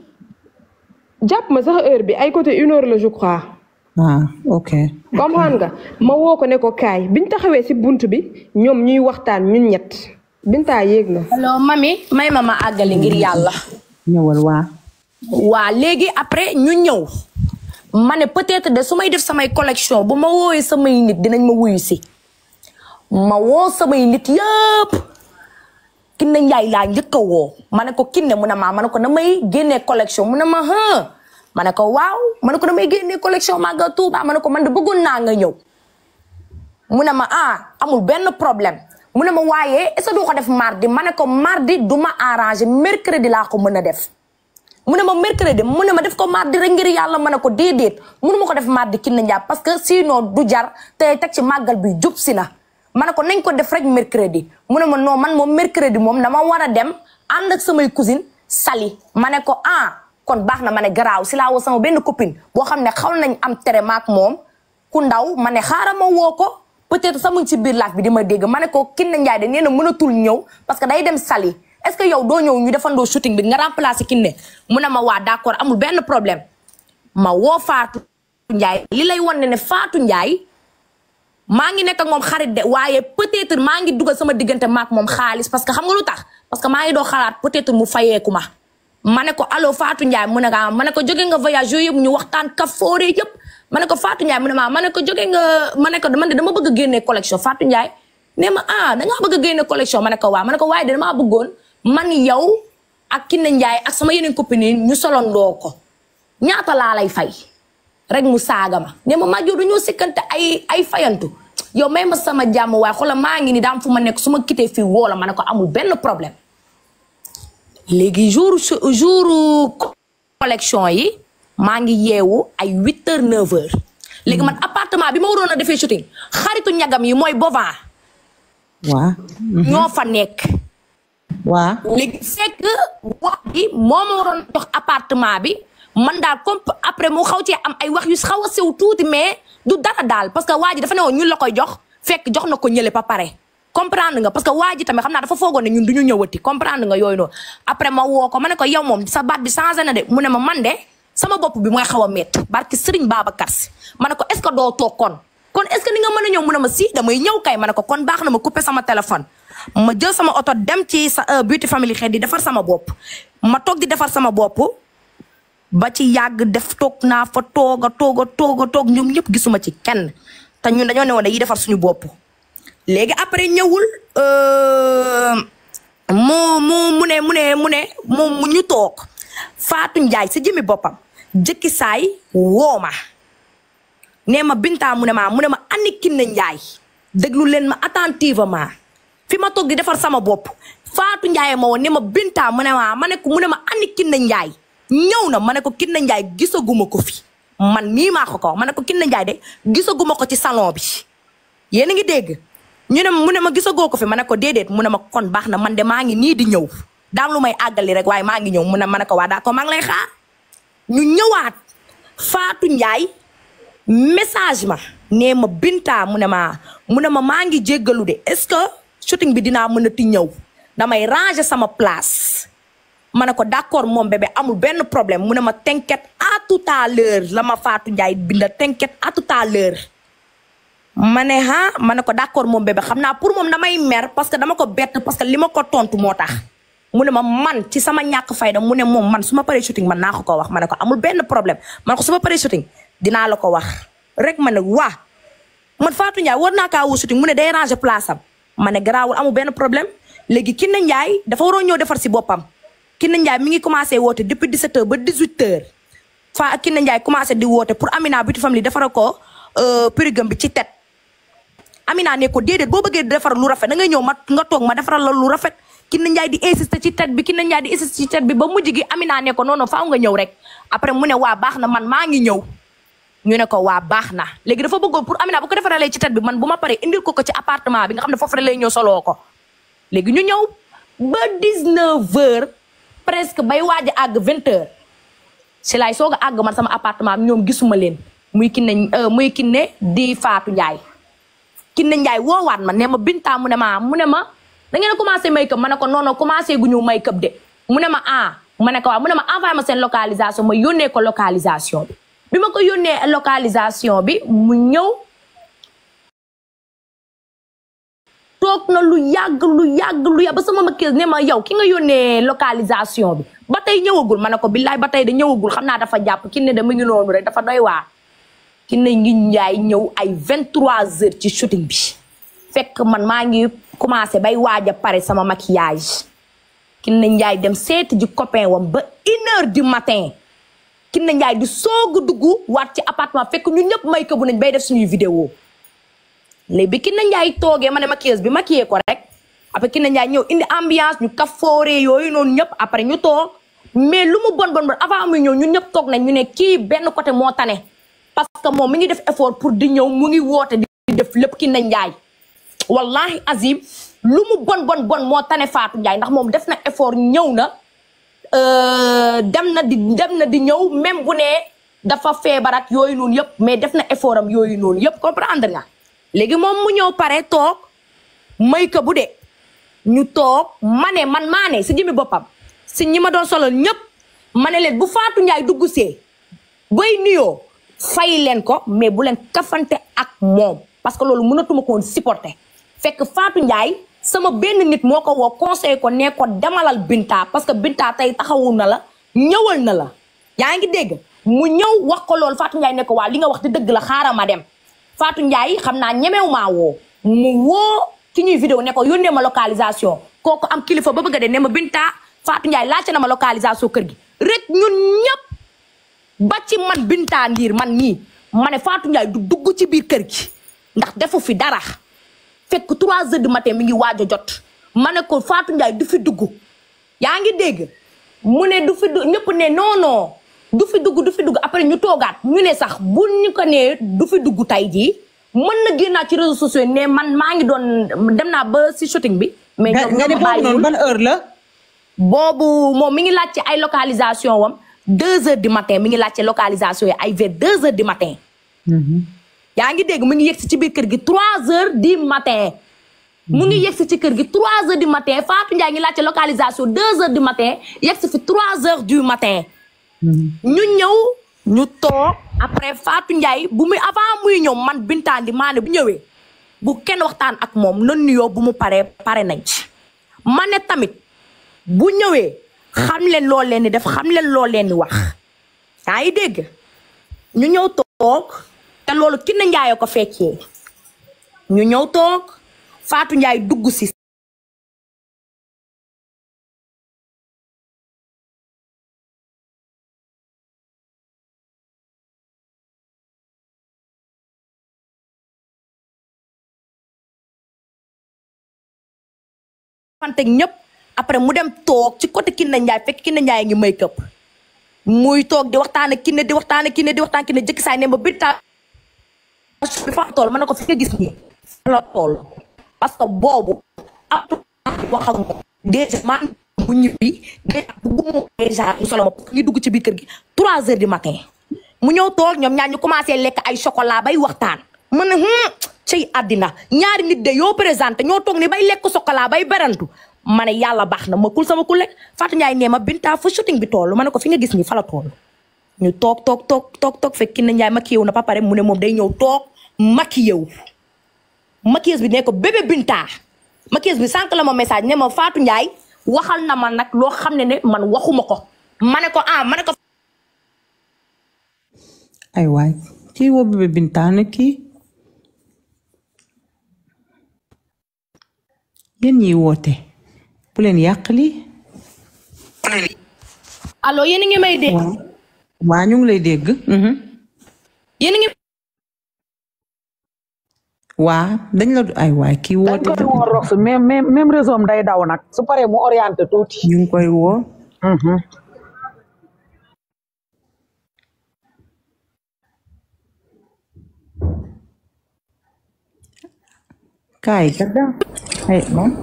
jàpp ma sax heure bi ay côté une heure la je crois ah ok comprendre nga ma woo ko ne ko kaay biñ taxawee si bunt bi ñoom ñuy waxtaan ñun ñett Binta yéeg na alors mami may ma ma àggali ngir yàlla ñëwal waa waa léegi après ñu ñëw ma ne peut-être de su may def samay collection bu ma woowee samay nit dinañ ma wuyu si ma woo samay nit yëpp Kiné Njaay laa njëkk a woo ma ne ko Kiné mu ne maa ma ne ko damay génnee collection mu ne ma hë ma ne ko waaw ma ne ko damay génnee collection Magal Touba ma ne ko man de bëggoon naa nga ñëw mu ne ma ah amul benn problème mu ne ma waaye est-ce que du ko def mardi ma ne ko mardi du ma arrangé mercredi laa ko mën a def mu ne ma mercredi mu ne ma def ko mardi rek ngir yàlla ma ne ko déedéet munu ma ko def mardi Kiné Njaay parce que sinon du jar te teg ci màggal bi jub si na ma ne ko nañ ko def rek mercredi mu ne ma non man moom mercredi moom dama war a dem ànd ak samay cousine sali ma ne ko ah kon baax na ma ne garaaw si laa woo sama benn copine boo xam ne xaw nañ am tere maak moom ku ndaw ma ne xaaral ma woo ko peut-être sax mu ngi ci biir laaj bi di ma dégg ma ne ko Kiné Njaay de nee na mënatul ñëw parce que day dem sali est-ce que yow doo ñëw ñu defandoo shooting bi nga remplacer Kiné mu ne ma waa d'accord amul benn problème ma woo Fatou Ndiaye li lay wan ne ne Fatou Ndiaye maa ngi nekk ak moom xarit de waaye peut-être maa ngi dugal sama diggante maak moom xaalis parce que xam nga lu tax parce que maa ngi doo xalaat peut-être mu fayeeku ma ma ne ko allo Fatou Ndiaye mu ne ah ma ne ko jóge nga voyage yooyu yëpp ñu waxtaan kafoore yëpp ma ne ko Fatou Ndiaye mu ne ma ma ne ko jóge nga ma ne ko man de dama bëgg a génne collection Fatou Ndiaye ne ma ah da ngaa bëgg a génne collection ma ne ko waaw ma ne ko waaye de damaa bëggoon man yow ak Kiné Njaay ak sama yeneen copine yi ñu solondoo ko ñaata laa lay fay rek mu saaga ma ne ma maa dañoo sikkante ay ay fayantu yow may ma sama jàmm waaye xoolal maa ngi ni daam fu ma nekk su ma quitté fii woo la ma ne ko amul benn problème léegi jour jour collection yi maa ngi yeewu ay huit heures neuf heures léegi man appartement bi ma waroon a defee shooting xaritu ñagam yi mooy bovan waa ñoo fa nekk waa léegi fekk wax bi moo ma waroon jox appartement bi man daal comme après mu xaw cee am ay wax yu xaw a sew tuuti mais du dara daal parce que waa ji dafa ne woon ñun la koy jox fekk jox na ko ñële ba pare comprendre nga parce que waa ji tamit xam naa dafa foogoon ne ñun du ñu ñëwati comprendre nga yooyu noonu après ma woo ko ma ne ko yow moom sa baat bi changé na de mu ne ma man de sama bopp bi mooy xaw a métti barki Serigne Babacar Si ma ne ko est ce que doo toog kon kon est ce que ni nga mën a ñëw mu ne ma si damay ñëw kay ma ne ko kon baax na ma coupé sama téléphone ma jël sama oto dem ci sa beauty family xeet di defar sama bopp ma toog di defar sama bopp ba ci yàgg def toog naa fa toog a toog a toog a toog ñoom ñëpp gisuma ci kenn te ñun dañoo ne woon dañuy defar suñu bopp léegi après ñëwul mu mu mu ne mu ne mu ne mu ñu toog Fatou Ndiaye si jëmi boppam jëkki saay woo ma nee ma Binta mu ne ma mu ne ma ani Kiné Ndiaye déglu leen ma attentivement fi ma toog di defar sama bopp Fatou Ndiaye ma woon ne ma Binta mu ne ma ma ne ko mu ne ma ani Kiné Ndiaye ñëw na ma ne ko Kiné Ndiaye gisaguma ko fi man mii maa ko ko ma ne ko Kiné Ndiaye de gisaguma ko ci salon bi yéen a ngi dégg ñu ne mu ne ma gisagoo ko fi ma ne ko déedéet mu ne ma kon baax na man de maa ngi nii di ñëw daam lu may àggali rek waaye maa ngi ñëw mu ne ma ne ko waa d'accord maa ngi lay xaar ñu ñëwaat Fatou Ndiaye message ma nee ma Binta mu ne ma mu ne ma maa ngi jéggalu de est-ce que shooting bi dinaa mën a ti ñëw damay ranger sama place ma ne ko d'accord moom bébé amul benn problème mu ne ma t'inquiète à tout à l'heure la ma Fatou Ndiaye binda t'inquiète à tout à l'heure ma ne ah ma ne ko d'accord moom bébé xam naa pour moom damay mer parce que dama ko bett parce que li ma ko tontu moo tax mu ne ma man ci sama ñàkk fayda mu ne moom man su ma paree shooting man naa ko ko wax ma ne ko amul benn problème man ko su ma paree shooting dinaa la ko wax rek ma ne waa man Fatou Ndiaye war naa kaa woo shooting mu ne day ranger place am ma ne garaawul amul benn problème léegi Kiné Ndiaye dafa waroon ñëw defar si boppam Kiné Ndiaye mi ngi commencé woote depuis 17h ba 18h fa Kiné Ndiaye commencé di woote pour Amina Beauty Family defara ko périgam bi ci tet Amina ne ko déedéet boo bëggee defar lu rafet da ngay ñëw ma nga toog ma defaral la lu rafet Kiné Ndiaye di insister ci tet bi Kiné Ndiaye di insister ci tet bi ba mujj gi Amina ne ko non non faaw nga ñëw rek après mu ne waa baax na man maa ngi ñëw ñu ne ko waa baax na léegi dafa bëggoon pour Amina bu ko defaralee ci tet bi man bu ma paree indil ko ko ci appartement bi nga xam ne foofu rek lay ñëw soloo ko léegi ñu ñëw ba 19h presque bay waaj a àgg 20h si laay soog a àgg man sama appartement bi ñoom gisuma leen muy Kiné muy Kiné di Fatou Ndiaye Kiné Ndiaye woowaat ma ne ma Binta mu ne ma mu ne ma da ngeen a commencé make up ma ne ko non non commencé gu ñu make up de mu ne ma ah ma ne ko waaw mu ne ma envoyé ma seen localisation ma yónnee ko localisation bi bi ma ko yónnee localisation bi mu ñëw toog na lu yàgg lu yàgg lu yàgg ba sama ma kees ne ma yow ki nga yónnee localisation bi ba tey ñëwagul ma ne ko billaay ba tey da ñëwagul xam naa dafa jàpp ki ne de mu ngi noonu rek dafa doy waar ki ne ngi njaay ñëw ay 23 heures ci shooting bi fekk man maa ngi commencé bay waaj a pare sama maquillage ki ne njaay dem seeti ji copain wam ba une heure du matin ki ne njaay di soog a dugg waat ci appartement fekk ñun ñëpp may ko bu nañ bay def suñuy vidéo léegi bi ki na njaay toogee ma ne maquilleuse bi maquillé ko rek après ki na njaay ñëw indi ambiance ñu kafoore yooyu noonu ñëpp après ñu toog mais lu mu bon bon bon avant muy ñëw ñun ñëpp toog nañ ñu ne kii benn côté moo tane parce que moom mi ngi def effort pour di ñëw mu ngi woote di def lépp ki na njaay wallahi azim lu mu bon bon bon moo tane Fatou Ndiaye ndax moom def na effort ñëw na dem na di dem na di ñëw même bu ne dafa feebar ak yooyu noonu yëpp mais def na effort am yooyu noonu yëpp comprendre nga léegi moom mu ñëw pare toog may ko bu de ñu toog ma ne man maa ne si jëmi boppam si ñi ma doon solal ñëpp ma ne leen bu Fatou Ndiaye dugg see bay nuyoo fay leen ko mais bu leen kafante ak moom parce que loolu mënatuma ko woon supporter fekk Fatou Ndiaye sama benn nit moo ko woo conseil ko ne ko demalal Binta parce que Binta tey taxawu na la ñëwal na la yaa ngi dégg mu ñëw wax ko loolu Fatou Ndiaye ne ko waa li nga wax di dëgg la xaaral ma dem Fatou Ndiaye xam naa ñemew maa woo mu woo ci ñuy vidéo ne ko yónnee ma localisation kooku am kilifa ba bëgg a de ne ma Binta Fatou Ndiaye laajte na ma localisation kër gi rek ñun ñëpp ba ci man Binta Ndiir man nii ma ne Fatou Ndiaye du dugg ci biir kër gi ndax defu fi dara fekk 3 heures du matin mi ngi waaj a jot ma ne ko Fatou Ndiaye du fi dugg yaa ngi dégg mu ne du fi dugg ñëpp ne non non du fi dugg du fi dugg après ñu toogaat ñu ne sax bu ñu ko nee du fi dugg tey jii mën na génnaat ci réseaux sociaux ne man maa ngi doon dem naa ba si shooting bi. mais ñoom nga ne boobu noonu ban heure la. boobu moom mi ngi laajte ay localisation wam deux heures du matin mi ngi laajte localisation yi ay vers deux heures du matin. yaa ngi dégg mu ngi yegsi ci biir kër gi trois heures du matin. mu ngi yegsi ci kër gi trois heures du matin Fatou Ndiaye ngi laajte localisation deux heures du matin yegsi fi trois heures du matin. ñu ñëw ñu toog après Fatou Ndiaye bu muy avant muy ñëw man Bintandi maa ne bu ñëwee bu kenn waxtaan ak moom na nuyoo bu mu paree pare nañ ci. ma ne tamit bu ñëwee xam leen loo leen di def xam leen loo leen di wax yaa ngi dégg ñu ñëw toog te loolu Kiné Ndiaye ko fekkee ñu ñëw toog Fatou Ndiaye dugg si. fante ñëpp après mu dem toog ci côté Kiné Ndiaye fekk Kiné Ndiaye ngi make up muy toog di waxtaan ak Kiné di waxtaan ak Kiné di waxtaan Kiné jëkk saay ne ma Binta bi fa tool ma ne ko fi nga gis nii la tool parce que boobu atu wax ak moom déjà man mu ñibbi déjà bugguma déjà mu solo ma ngi dugg ci biir kër gi trois heures du matin mu ñëw toog ñoom ñaar ñu commencé lekk ay chocolat bay waxtaan man ne hum cey àddina ñaari nit de yoo présenté ñoo toog ni bay lekk chocolat bay berantu ma ne yàlla baax na ma kul sama kule Fatou Ndiaye nee ma Binta fa shooting bi toll ma ne ko fi nga gis ni fa la toll ñu toog toog toog toog toog fekk Kiné Ndiaye maquillé wu na ba pare mu ne moom day ñëw toog maquillé wu maquilleuse bi ne ko bébé Binta maquilleuse bi sànq la ma message ne ma Fatou Ndiaye waxal na ma nag loo xam ne ne man waxuma ko ma ne ko ah ma ne ko ay waay kii woo bébé Binta ne kii yéen ñiy woote bu leen yàq lii allo yéen a ngi may dégg waa ñu ngi lay dégg mhm. yéen a ngi waa dañ la du ay waay kii dañ woote koy woo rox même même même réseau am day daw nag su paree mu orienté tuuti. ñu ngi koy woo kaay kada ay moom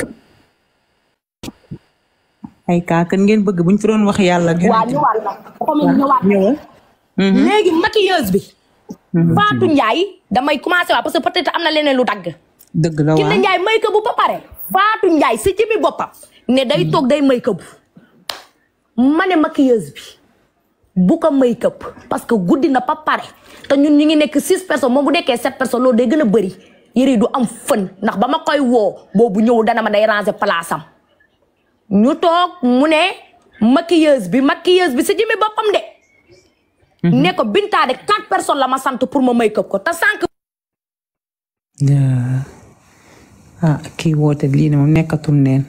ay kaa kan ngeen bëgg buñ fi doon wax yàlla gën waa ñëwaat na dafa mel ni ñëwaat na ñëwal léegi maquilleuse bi Fatou Ndiaye damay commencé waa parce que peut-être am na leneen lu dagg dëgg la Kiné waa Ndiaye make up bu ba pare Fatou Ndiaye si ci bi boppam ne day toog day make up ma ne maquilleuse bi bu ko make up parce que guddi na ba pare te ñun ñu ngi nekk six personnes moom bu nekkee sept personnes loolu day gën a bëri yëre yi du am fën ndax ba ma koy woo boobu ñëw dana ma day ranger place am ñu toog mu ne maquilleuse bi maquilleuse bi si jëmi boppam de ne ko Binta de quatre personnes la ma sant pour ma make up ko te sànq yaa ah kii woote lii ne moom nekkatul neen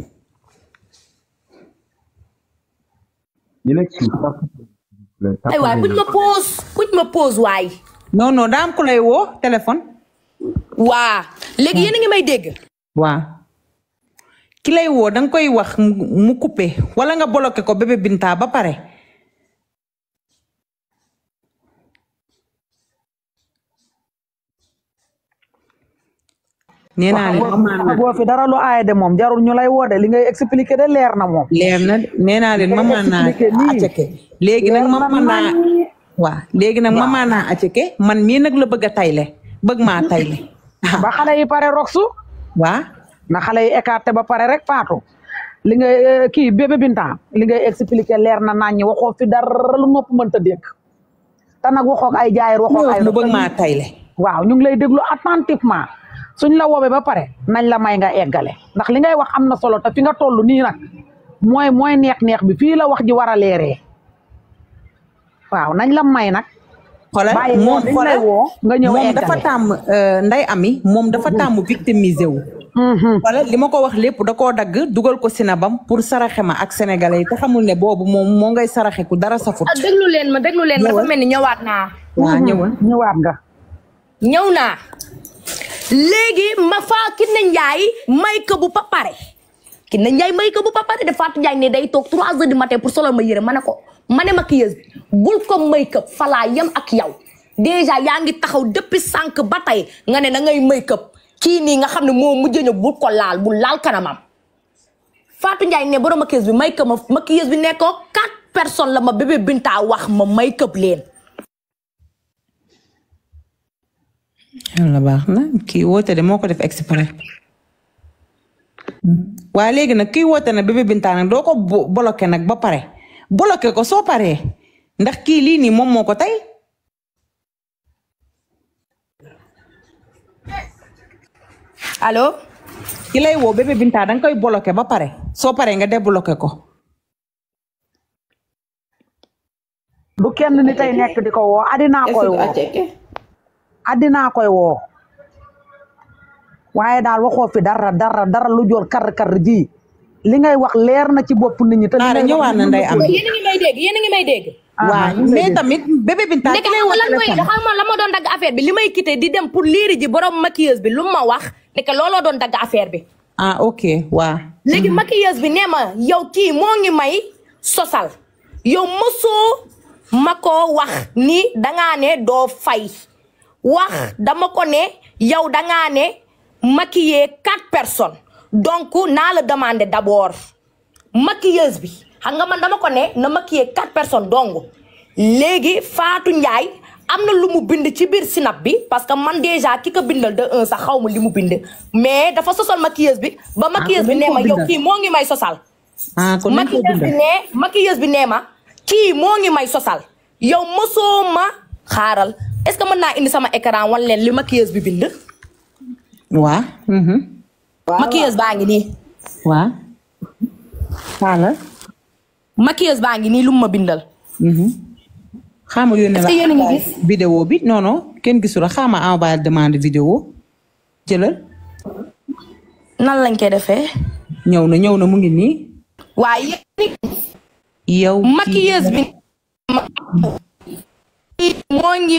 ñu nekk ci ay waay buñ ma pause buñ ma pause waay non non daa am ku lay woo téléphone waa léegi yéen a ngi may dégg waa ki lay woo danga koy wax mu mu coupé wala nga bloqué ko bébé Binta ba pare nee naa leen maman boo fi dara lu aay de moom jarul ñu lay woo de li ngay expliqué de leer na moom. leer na de nee naa leen maman naa expliqué nii. aceke léegi nag Leer na maman naa naññi. waa léegi nag maman naa aceke man mii nag la bëgg a tayle bëgg maa tayle ba xale yi pare roxsu waa na xale yi écarté ba pare rek faatu li ngay eh, kii bébé Binta li ngay expliqué leer na naññi waxoo fi dara lu nopp mënta dégg te nag waxoo ak ay jaayir waxoo ak ay mu bëgg maa tayle waaw ñu ngi lay déglu attentivement suñ la woowee ba pare nañ la may nga eggale ndax li ngay wax am na solo te fi nga toll nii nag mooy mooy neex-neex bi fii la wax ji war a leeree waaw nañ la may nag. xoolal bàyyi moom moom dañ lay xoolal woo nga ñëw moom eggale. dafa tàmm euh, nday ami moom dafa tàmm victimisé wu xoolal li ma ko wax lépp da koo dagg dugal ko sinabam pour saraxe ma ak sénégalais yi te xamul ne boobu moom moo ngay saraxe ku dara safut ah déglu leen ma déglu leen ma dafa mel ni ñëwaat naa waa ñëwal ñëwaat nga. ñëw naa léegi ma faa Kiné Ndiaye may ko bu pa pare Kiné Ndiaye may ko bu pa pare de Fatou Ndiaye ne day toog trois heures du matin pour solal ma yëre ma ne ko ma ne maquilleuse bi bul ko make up falaa yem ak yow déjà yaa ngi taxaw depuis sànq ba tey nga ne da ngay make up kii nii nga xam ne moo mujj ñëw bul ko laal bul laal kanamam Fatou Ndiaye ne borom maquilleuse bi make up ma maquilleuse bi ne ko quatre personnes la ma bébé Binta wax ma make up leen yàlla baax na kii woote de moo ko def exprès waaye léegi nag kii woote nag bébé Binta nag doo ko bo- bloqué nag ba pare bloqué ko soo paree ndax kii lii nii moom moo ko tey allo ki lay woo bébé Binta danga koy bloqué ba pare soo paree nga débloqué ko du kenn ni tey nekk di ko woo addinaa koy woo addinaa koy woo waaye daal waxoo fi dara dara dara lu joor kar kar ji li ngay wax leer na ci bopp nit ñi. te li Naara ngay wax ñëwaat na nday am yéen a ngi may dégg yéen a ngi may dégg waaw mais tamit bébé Binta nekk ki lay woo lan mooy téléphone xam nga la ma doon dagg affaire bi li may quitté di dem pour liiri ji borom maquilleuse bi lu ma wax nekk looloo doon dagg affaire bi ah ok waa léegi maquilleuse bi nee ma yow kii moo ngi may sosal yow mosoo ma ko wax ni dangaa ne doo fay wax dama ko ne yow dangaa ne maquiller quatre personnes donc naa la demander d'abord maquilleuse bi xam nga man dama ko ne na maquiller quatre personnes dong léegi Fatou Ndiaye am na lu mu bind ci biir sinap bi parce que man déjà ki ko bindal de un sax xaw ma li mu bind mais dafa sosal maquilleuse bi ba maquilleuse bi kon nee dañ ma ko yow bindal. kii moo ngi may sosal ah kon nañ ko maquilleuse bi bindal nee maquilleuse bi nee ma kii moo ngi may sosal yow mosoo ma xaaral est-ce que mën naa indi sama écran wan leen li maquilleuse bi bind waa mhm. maquilleuse baa ngi nii waa xaaral maquilleuse baa ngi nii lu mu ma bindal xaama yónnee Est-ce que yéen a ngi gis? vidéo bi non non kenn gisul xaama envoyé demande vidéo jëlal nan lañ koy defee ñëw na ñëw na mu ngi nii waaye yow kii- maquilleuse bi moo ngi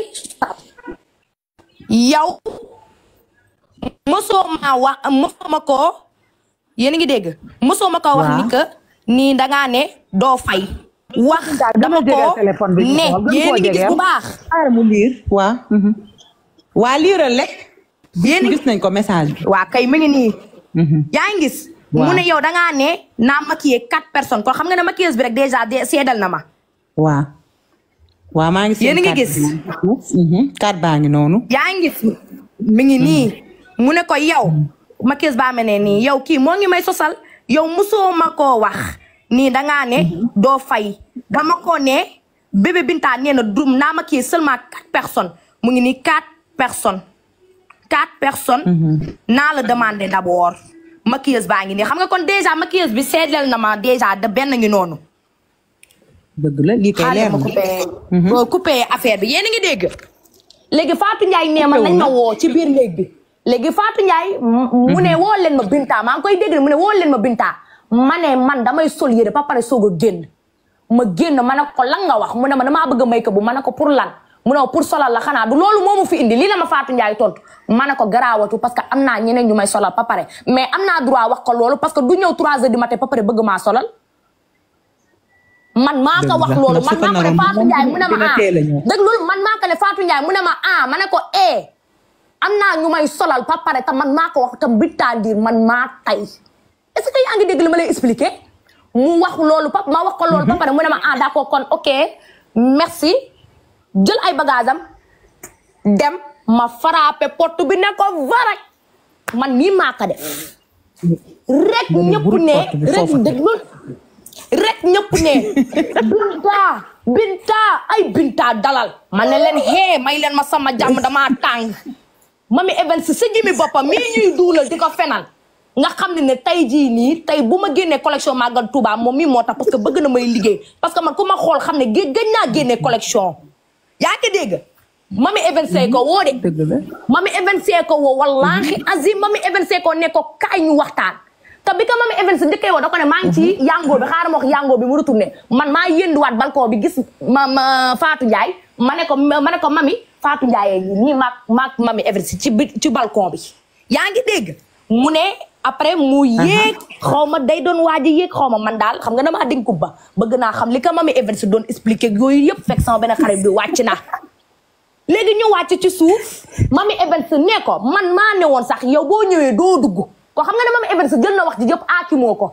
yow mosoo ma wax mosoo ma koo yéen a ngi dégg mosoo ma koo wax Waaw. ni que nii dangaa ne doo fay wax dama jegeel ko téléphone bi ñu ne xool, gën yéen koo a ngi gis jegeel. bu baax xaaral mu liir waa mhm. waa liiral lekk yéen a gis nañ ko message bi waa kay mi ngi nii yaa ngi gis mu Waaw. ne yow dangaa ne naa maquiller quatre personnes kon xam nga ne maquilleuse bi rek déjà de seedal na ma waa waa maa ngi seen Yéen a ngi carte gis? bi. Mhm. carte baa ngi noonu yaa ngi gis mi ngi nii mu ne ko yow maquilleuse baa mel ne nii yow kii moo ngi may sosal yow musoo ma koo wax nii dangaa ne doo fay dama ko ne bébé Binta nee na dum naa maquiller seulement quatre personnes mu ngi nii quatre personnes quatre personnes naa la demandé d'abord maquilleuse baa ngi nii xam nga kon déjà maquilleuse bi seedleel na ma déjà de benn ngi noonu dëgg la lii kay xaaral leer ma na coupé boo coupé affaire bi yéen a ngi dégg léegi Fatou Ndiaye nee ma nañ ma woo ci biir néeg bi léegi Fatou Ndiaye m- mu ne woo leen ma Binta maa ngi koy dégg mu ne woo leen ma Binta ma ne man damay sol yére ba pare soog a génn ma génn ma ne ko lan nga wax mu ne ma damaa bëgg a may ko bu ma ne ko pour lan mu ne ma pour solal la xanaa du loolu moo ma fi indi lii la ma Fatou Ndiaye tontu ma ne ko garaawatu parce que am naa ñeneen ñu may solal ba pare mais am naa droit wax ko loolu parce que du ñëw 3 heures du matin ba pare bëgg maa solal man maa ko wax Dëgg la, loolu ndax man su ko maa ko ne naroon Fatou Ndiaye mu ne ma dina ah teel a ñëw. dëgg loolu man maa ko ne Fatou Ndiaye mu ne ma ah ma ne ko eh am naa ñu may solal ba pare te man maa ko wax tam bitandiir man maa tay est-ce que yaa ngi dégg li ma lay expliquer mu wax loolu pa ma wax ko loolu ba pare mu ne ma ah d'accord kon ok merci jël ay bagage am dem ma frappé porte bi ne ko varaj man nii maa ko def rek ñëpp burut ne porte bi rek foofu. déglu rek ñëpp ne binta binta ay binta dalal ma ne leen hee may leen ma sama jàmm damaa tàng mami Evans sa jëmi boppam mii ñuy duulal di ko fenal nga xam ne ne tey jii nii tey bu ma génnee collection Magal Touba moom mii moo tax parce que bëgg na may liggéey parce que man ku ma xool xam ne gé gëj naa génnee collection yaa ngi dégg mami Evans ko woo de dëgg la mami Evans ko woo wallaahi azim mami Evans ko ne ko kaay ñu waxtaan te bi ko mami Evans njëkkee woo da ko ne maa ngi ci yango bi xaaral ma wax yango bi mu retourné man maa yënduwaat balcon bi gis ma ma Fatou Ndiaye ma ne ko ma ne ko mami Fatou Ndiaye yi nii maag maag mami Evans ci bi ci balcon bi yaa ngi dégg mu ne après mu yéeg xaw ma day doon waaj a yéeg xaw ma man daal xam nga damaa dénku ba bëgg naa xam li ko mami Evans doon expliqué yooyu yëpp fekk sama benn xarit bi wàcc na léegi ñu wàcc ci suuf mami Evans ne ko man maa ne woon sax yow boo ñëwee doo dugg ko xam nga ne mami Evans jël na wax ji yëpp aakimoo ko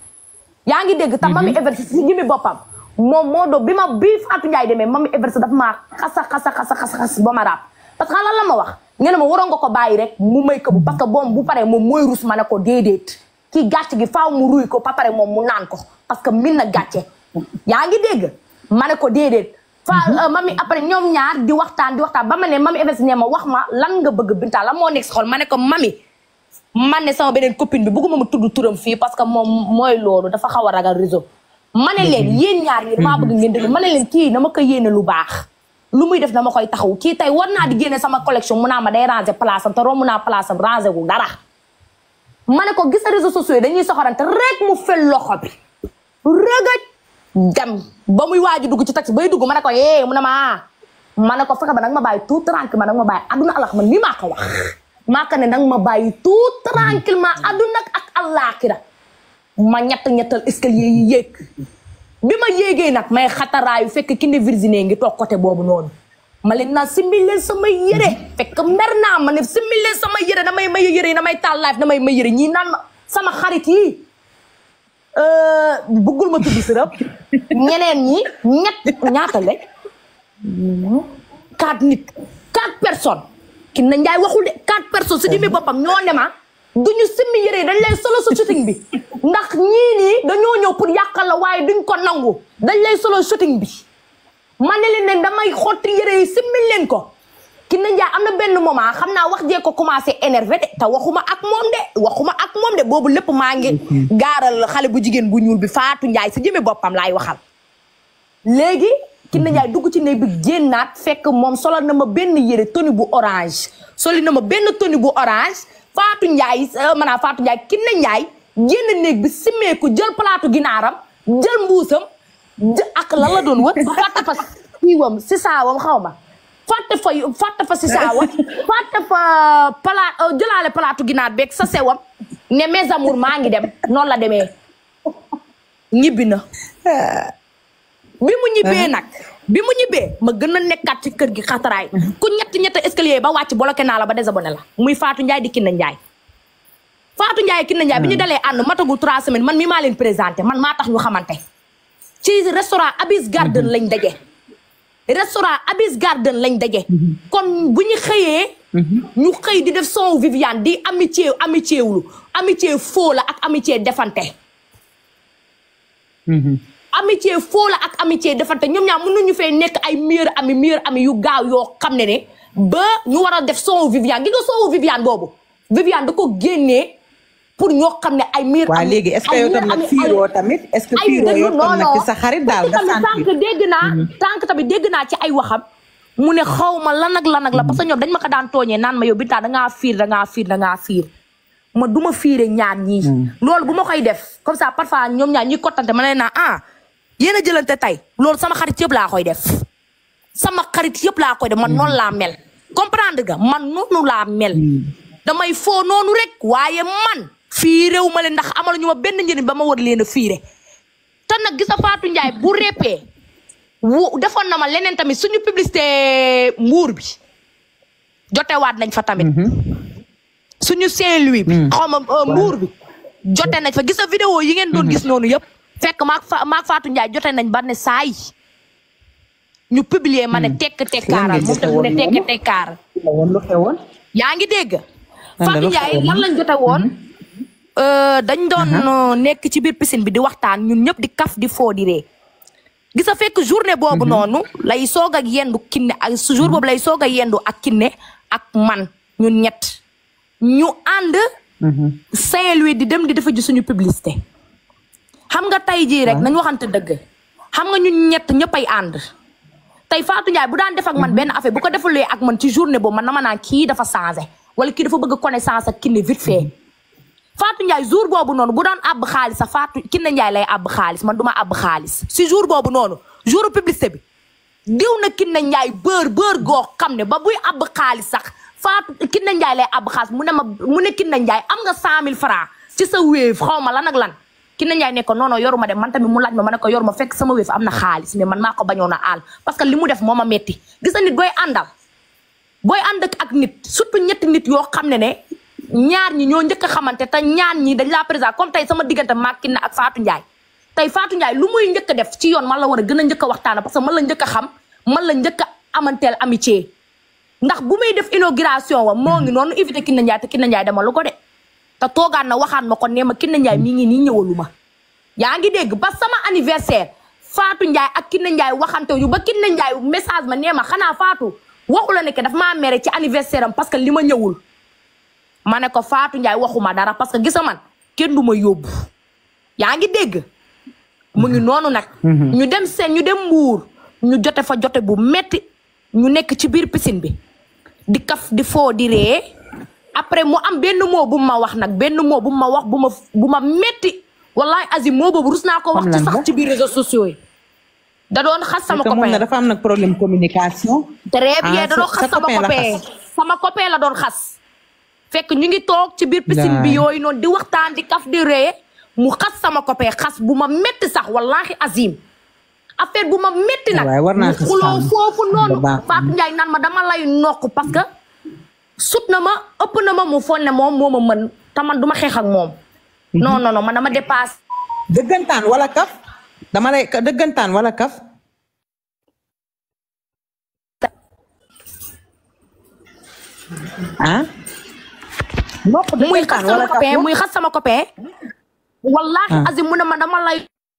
yaa ngi dégg tam mami Evans si jëmi boppam moom moo do bi ma bii Fatou Ndiaye demee mami Evans daf maa xasa xasa xasa xasa xas ba ma raab parce que lan la ma wax ngeen ma waroon nga ko bàyyi rek mu may ko bu parce que boom bu paree moom mooy rus ma ne ko déedéet kii gàcce gi faaw mu ruy ko ba pare moom mu naan ko parce que min na gàcce yaa ngi dégg ma ne ko déedéet fa mami après ñoom ñaar di waxtaan di waxtaan ba ma ne mami Evans ne ma wax ma lan nga bëgg Binta lan moo nekk si xol ma ne ko mami man ne sama beneen copine bi bëgguma ma tudd turam fii parce que moom mooy loolu dafa xaw a ragal réseau ma ne leen yéen ñaar ñi damaa bëgg ngeen déglu ma ne leen kii dama ko yéene lu baax lu muy def dama koy taxaw kii tey war naa di génne sama collection mu naa ma day ranger place am te romb naa place am ranger wu dara ma ne ko gis na réseaux sociaux yi dañuy soxorante rek mu fel loxo bi rëgëj dem ba muy waaju dugg ci taxi bay dugg ma ne ko yee mu ne ma ah ma ne ko fexe ba nag ma bàyyi tout tranquille ma nag ma bàyyi adduna alax man nii maa ko wax maa ko ne nag ma bàyyi tout tranquillement adduna ak àllaaxira ma ñett ñettal escalier yi yéeg bi ma yéegee nag may xataraayu fekk ki ne Virginie ngi toog côté boobu noonu ma leen naa simile sama yére fekk mer naa ma ne simile sama yére damay may yére yi damay taal live damay may yére ñii naan ma sama xarit yi bëggul ma tudd sërëm ñeneen ñi ñett ñaata lañ quatre nit quatre personnes ki na njaay waxul de quatre personnes su jëmee boppam ñoo ne ma duñu simmi yére yi dañ lay solo sa shooting bi ndax ñii nii dañoo ñëw pour yàqal la waaye duñ ko nangu dañ lay solo shooting bi ma ne leen ne damay xotti yére yi simmi leen ko ki na njaay am na benn moment xam naa wax jee ko commencé énervé de te waxuma ak moom de waxuma ak moom de boobu lépp maa ngi gaaral xale bu jigéen bu ñuul bi Faatu Njaay si jëmee boppam laay waxal léegi ki na njaay dugg ci néeg bi génnaat fekk moom solo na ma benn yére tenue bu orange soli na ma benn tenue bu orange Faatu Njaay maanaam Faatu Njaay ki na njaay génn néeg bi simmeeku jël palaatu ginaaram jël mbuusam jë ak lan la doon wër ba fàtte fa siiwam si saawam xaw ma fàtte fa fàtte fa si saawam fàtte fa palaat jëlaale palaatu ginaar beeg sa sewam ne mes amours maa ngi dem noonu la demee ñibbi na bi mu ñibbee nag bi mu ñibbee ma gën a nekkaat ci kër gi xataraay ku ñett ñett escalier ba wàcc bloqué naa la ba désabonné la muy Fatou Ndiaye di Kiné Ndiaye Fatou Ndiaye Kiné Ndiaye bi ñu dalee ànd matagul trois semaines man mi maa leen présenté man maa tax ñu xamante ci restaurant Abis Garden lañ daje restaurant Abis Garden lañ daje kon bu ñu xëyee ñu xëy di def son Viviane di amitié amitié wulu amitié faux la ak amitié defante amitié faux la ak amitié defante ñoom ñaar mënuñu fee nekk ay meilleur ami meilleur ami yu gaaw yoo xam ne ne ba ñu war a def son Viviane gi nga son Viviane boobu Viviane da ko génnee pour ñoo xam ne ay meilleur waa ami léegi est-ce que ay yow meilleur tam nag ami- fiiroo ay- tamit est-ce que ay fiiroo déglu yow tam nag non, ci sa xarit daal parce nga que tamit sentir tànk dégg naa tànk tamit dégg naa ci ay waxam mu ne xaw ma lan ak lan ak la parce que ñoom dañ ma ko daan tooñee naan ma yow Binta dangaa fiir dangaa fiir dangaa fiir ma du ma fiire ñaar ñii loolu bu ma koy def comme ça parfois ñoom ñaar ñuy kottante ma ne naa ah yéen a jëlante tey loolu sama xarit yëpp laa koy def sama xarit yëpp laa koy def man noonu laa mel comprendre nga man noonu laa mel damay foo noonu rek waaye man fiirewu ma leen ndax amalu ñu ma benn njëriñ ba ma war leen a fiire te nag gisa Fatou Ndiaye bu répee wu defoon na ma leneen tamit suñu publicité mbuur bi jotewaat nañ fa tamit suñu Saint-Louis bi xaw ma euh, mbuur bi jote nañ fa gisa vidéo yi ngeen doon gis noonu yëpp fekk maak fa maak Fatou Ndiaye jote nañ ba ne saay ñu publier ma ne tekk tekkaaral ngeen moom jote tamit mu ne woon tekk noonu? tekkaaral la woon lu xewoon yaa ngi dégg la Fatou lu Ndiaye xewoon? lan lañ jote woon Euh, dañ doon euh, nekk ci biir piscine bi di waxtaan ñun ñëpp di kaf di foo di ree gis nga fekk journée boobu noonu lay soog ak yendu kinne ak su jour boobu lay soog a yendu ak kinne ak man ñun ñett ñu ànd Saint-Louis di dem di defa ji suñu publicité xam nga tey jii rek nañ waxante dëgg xam nga ñun ñett ñëppay ànd tey Fatou Ndiaye bu daan def ak man benn affaire bu ko defulee ak man ci journée boobu man dama naan kii dafa changé wala kii dafa bëgg connaissance ak kinne vite fait Fatou Ndiaye jour boobu noonu bu daan àbb xaalis sax Fatou Kiné Ndiaye lay àbb xaalis man du ma àbb xaalis si jour boobu noonu jour publicité bi diw na Kiné Ndiaye bër bër goo xam ne ba buy àbb xaalis sax Fatou Kiné Ndiaye lay àbb xaalis mu ne ma mu ne Kiné Ndiaye am nga cent mille francs ci sa wéef xaw ma lan ak lan Kiné Ndiaye ne ko non non yoruma de man tamit mu laaj ma ma ne ko yoruma fekk sama wéef am na xaalis mais man maa ko bañoon a aal parce que li mu def moo ma metti gis na nit booy àndal booy ànd ak ak nit surtout ñetti nit yoo xam ne ne ñaar ñi ñoo njëkk a xamante te ñaar ñi dañ laa présent comme tey sama diggante maag Kiné ak Fatou Ndiaye tey Fatou Ndiaye lu muy njëkk a def ci yoon man la war a gën a njëkk a waxtaana parce que man la njëkk a xam man la njëkk a amanteel amitié ndax bu muy def inauguration wa moo ngi noonu invité Kiné Ndiaye te Kiné Ndiaye dama lu ko de te toogaan na waxaan ma ko nee ma Kiné Ndiaye mi ngi nii ñëwalu ma yaa ngi dégg ba sama anniversaire Fatou Ndiaye ak Kiné Ndiaye waxante yu ba Kiné Ndiaye message ma nee ma xanaa Fatou waxu la ne que daf maa mere ci anniversaire am parce que li ma ñëwul ma ne ko Fatou Ndiaye waxuma dara parce que gisa man kenn du ma yóbbu yaa ngi dégg mu ngi noonu nag ñu dem seen ñu dem mbuur ñu jote fa jote bu metti ñu nekk ci biir piscine bi di kaf di foo di ree après mu am benn mot bu ma wax nag benn mot bu ma wax bu ma bu ma metti wallahi azim moo boobu rus naa ko wax Xam ci lan sax la? ci biir réseaux sociaux yi da doon xas sama parce que moom copain na dafa am nag problème communication très Ah, bien da doon sa- xas sa sama copain la copain xas. sama copain la doon xas fekk ñu ngi toog ci biir piscine bi Daay. yooyu noonu di waxtaan di kaf di ree mu xas sama copain xas bu ma metti sax wallahi azim affaire bu ma metti nag Waay, war naa ñu xas xuloo femme. foofu noonu Bu baax. Fatou Ndiaye naan ma dama lay nokk parce que sut na ma ëpp na ma mu foog ne moom moo ma mën te man du ma xeex ak moom non non non man dama dépassé dëggantaan wala kaf dama lay ka- dëggantaan wala kaf ah nopp muy xas dëggantaan sama wala kaf copain muy xas sama copain wallahi Ah. azim mu ne ma dama lay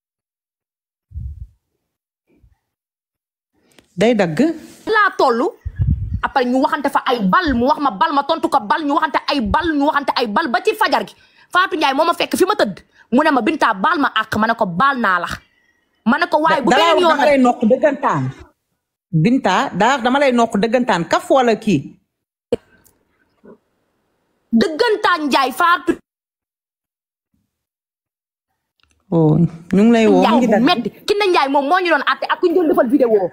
day dagg laa toll après ñu waxante fa ay bal mu wax ma bal ma tontu ko bal ñu waxante ay bal ñu waxante ay bal ba ci fajar gi Fatou Ndiaye moo ma fekk fi ma tëdd mu ne ma Binta baal ma àq ma ne ko baal naa la ma ne ko waaye bu dalaa beneen wax yoon dama lay nokk dëggantaan Binta daa wax dama lay nokk dëggantaan kaf wala kii dëggantaan Ndiaye Fatou oh ñu ngi lay woo mu Ndiaye ngi bu dagg metti ki ne Ndiaye moom moo ñu doon àtte ak ku ñu doon defal vidéo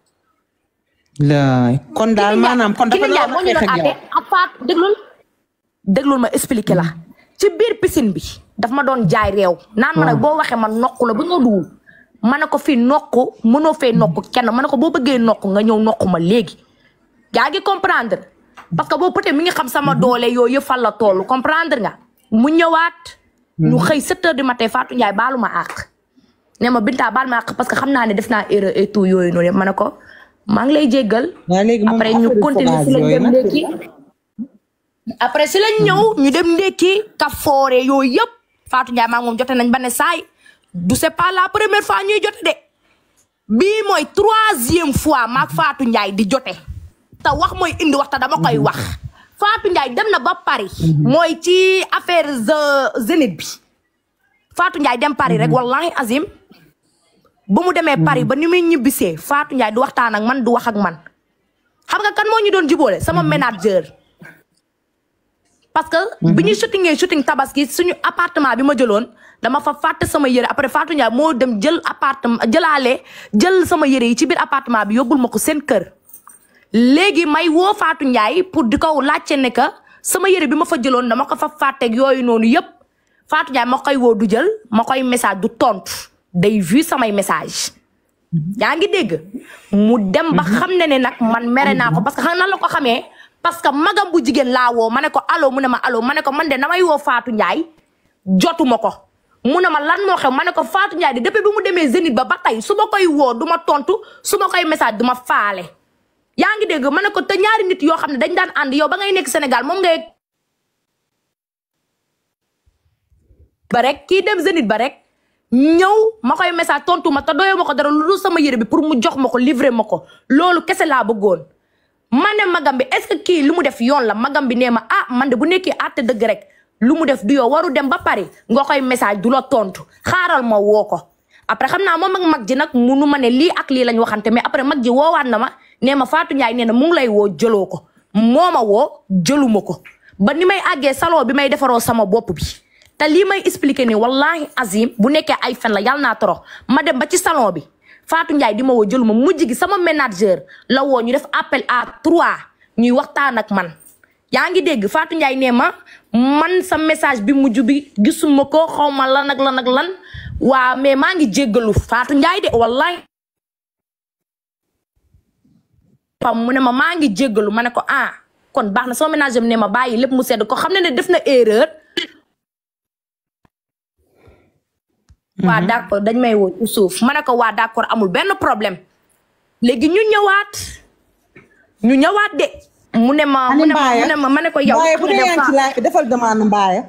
laay kon daal maanaam kon dafa Kine Ndiaye doon moo ñu xeex doon ak àtte yow ak Fatou déglul déglul ma expliqué la ci biir piscine bi daf ma doon jaay réew naan ma nag boo waxee ma nokk la ba nga duwul ma ne ko fii nokk mënoo fee nokk kenn ma ne ko boo bëggee nokk nga ñëw nokk ma léegi yaa ngi comprendre parce que boobu peut-être mi ngi xam sama doole yooyu yëpp fan la toll comprendre nga mu ñëwaat ñu xëy 7 heures du matin Fatou Ndiaye baalu ma àq ne ma Binta baal ma àq parce que xam naa ne def naa erreur et tout yooyu noonu yëpp ma ne ko maa ngi lay jéggal waaye léegi moom après ñu affaire continuer si sauvage lañ yooyu dem nag ndékki après si lañ ñëw ñu dem ndékki kafoore yooyu yëpp Fatou Ndiaye maa ngi moom jote nañ ba ne saay du c'est pas la première fois ñuy jote de bii mooy troisième fois maak Fatou Ndiaye di jote te wax mooy indi wax te dama koy wax Fatou Ndiaye dem na ba Paris mooy ci affaire ze- Zénith bi Fatou Ndiaye dem Paris rek wallahi azim ba mu demee Paris ba ni muy ñibbisee Fatou Ndiaye du waxtaan ak man du wax ak man xam nga kan moo ñu doon jubóole sama manager parce que bi ñuy shootingee shooting tabaski suñu appartement bi ma jëloon dama fa fàtte sama yére après Fatou Ndiaye moo dem jël appartement jëlaale jël sama yére yi ci biir appartement bi yóbbul ma ko seen kër léegi may woo Fatou Ndiaye pour di ko laajte ne que sama yére bi ma fa jëloon dama ko fa fàtteeg yooyu noonu yëpp Fatou Ndiaye ma koy woo du jël ma koy message du tontu day vu samay message yaa ngi dégg mu dem ba xam ne ne nag man mere naa ko parce que xam nan la ko xamee parce que magam bu jigéen laa woo ma ne ko allo mu ne ma allo ma ne ko man de damay woo Fatou Ndiaye jotuma ko mu ne ma lan moo xew ma ne ko Fatou Ndiaye de depuis bi mu demee Zénith ba ba tey su ma koy woo du ma tontu su ma koy message du ma faale yaa ngi dégg ma ne ko te ñaari nit yoo xam ne dañ daan ànd yow ba ngay nekk Sénégal moom ngay ba rek kii dem Zénith ba rek ñëw ma koy message tontu ma te doyoo ma ko dara lu dul sama yére bi pour mu jox ma ko livrer ma ko loolu kese laa bëggoon ma ne magam bi est-ce que kii lu mu def yoon la magam bi nee ma ah man de bu nekkee àtte dëgg rek lu mu def du yow waru dem ba Paris nga koy message du la tontu xaaral ma woo ko après xam naa moom ak mag ji nag munu ma ne lii ak lii lañ waxante mais après mag ji woowaat na ma nee ma Fatou Ndiaye nee na mu ngi lay woo jëloo ko moo ma woo jëluma ko ba ni may àggee salon bi may defaroo sama bopp bi te lii may expliquer nii wallahi azim bu nekkee ay fen la yàlla naa torox ma dem ba ci salon bi Fatou Ndiaye di ma woo jëluma mujj gi sama manager la woo ñu def appel à trois ñuy waxtaan ak man yaa ngi dégg Fatou Ndiaye nee ma man sa message bi mujj bi gisuma ko xaw ma lan ak lan ak lan waa mais maa ngi jéggalu Fatou Ndiaye de wallahi pam mu ne ma maa ngi jéggalu ma ne ko ah kon baax na sama manager bi ne ma bàyyi lépp mu sedd ko xam ne ne def na erreur waa d'accord dañ may woo ci suuf ma ne ko waa d'accord amul benn problème léegi ñu ñëwaat ñu ñëwaat de mu ne ma mu ne ma mu ne ma ma ne ko yow Mbaye bu nga dee dem yaa ngi fa- ci laaj bi defal demande Mbaye.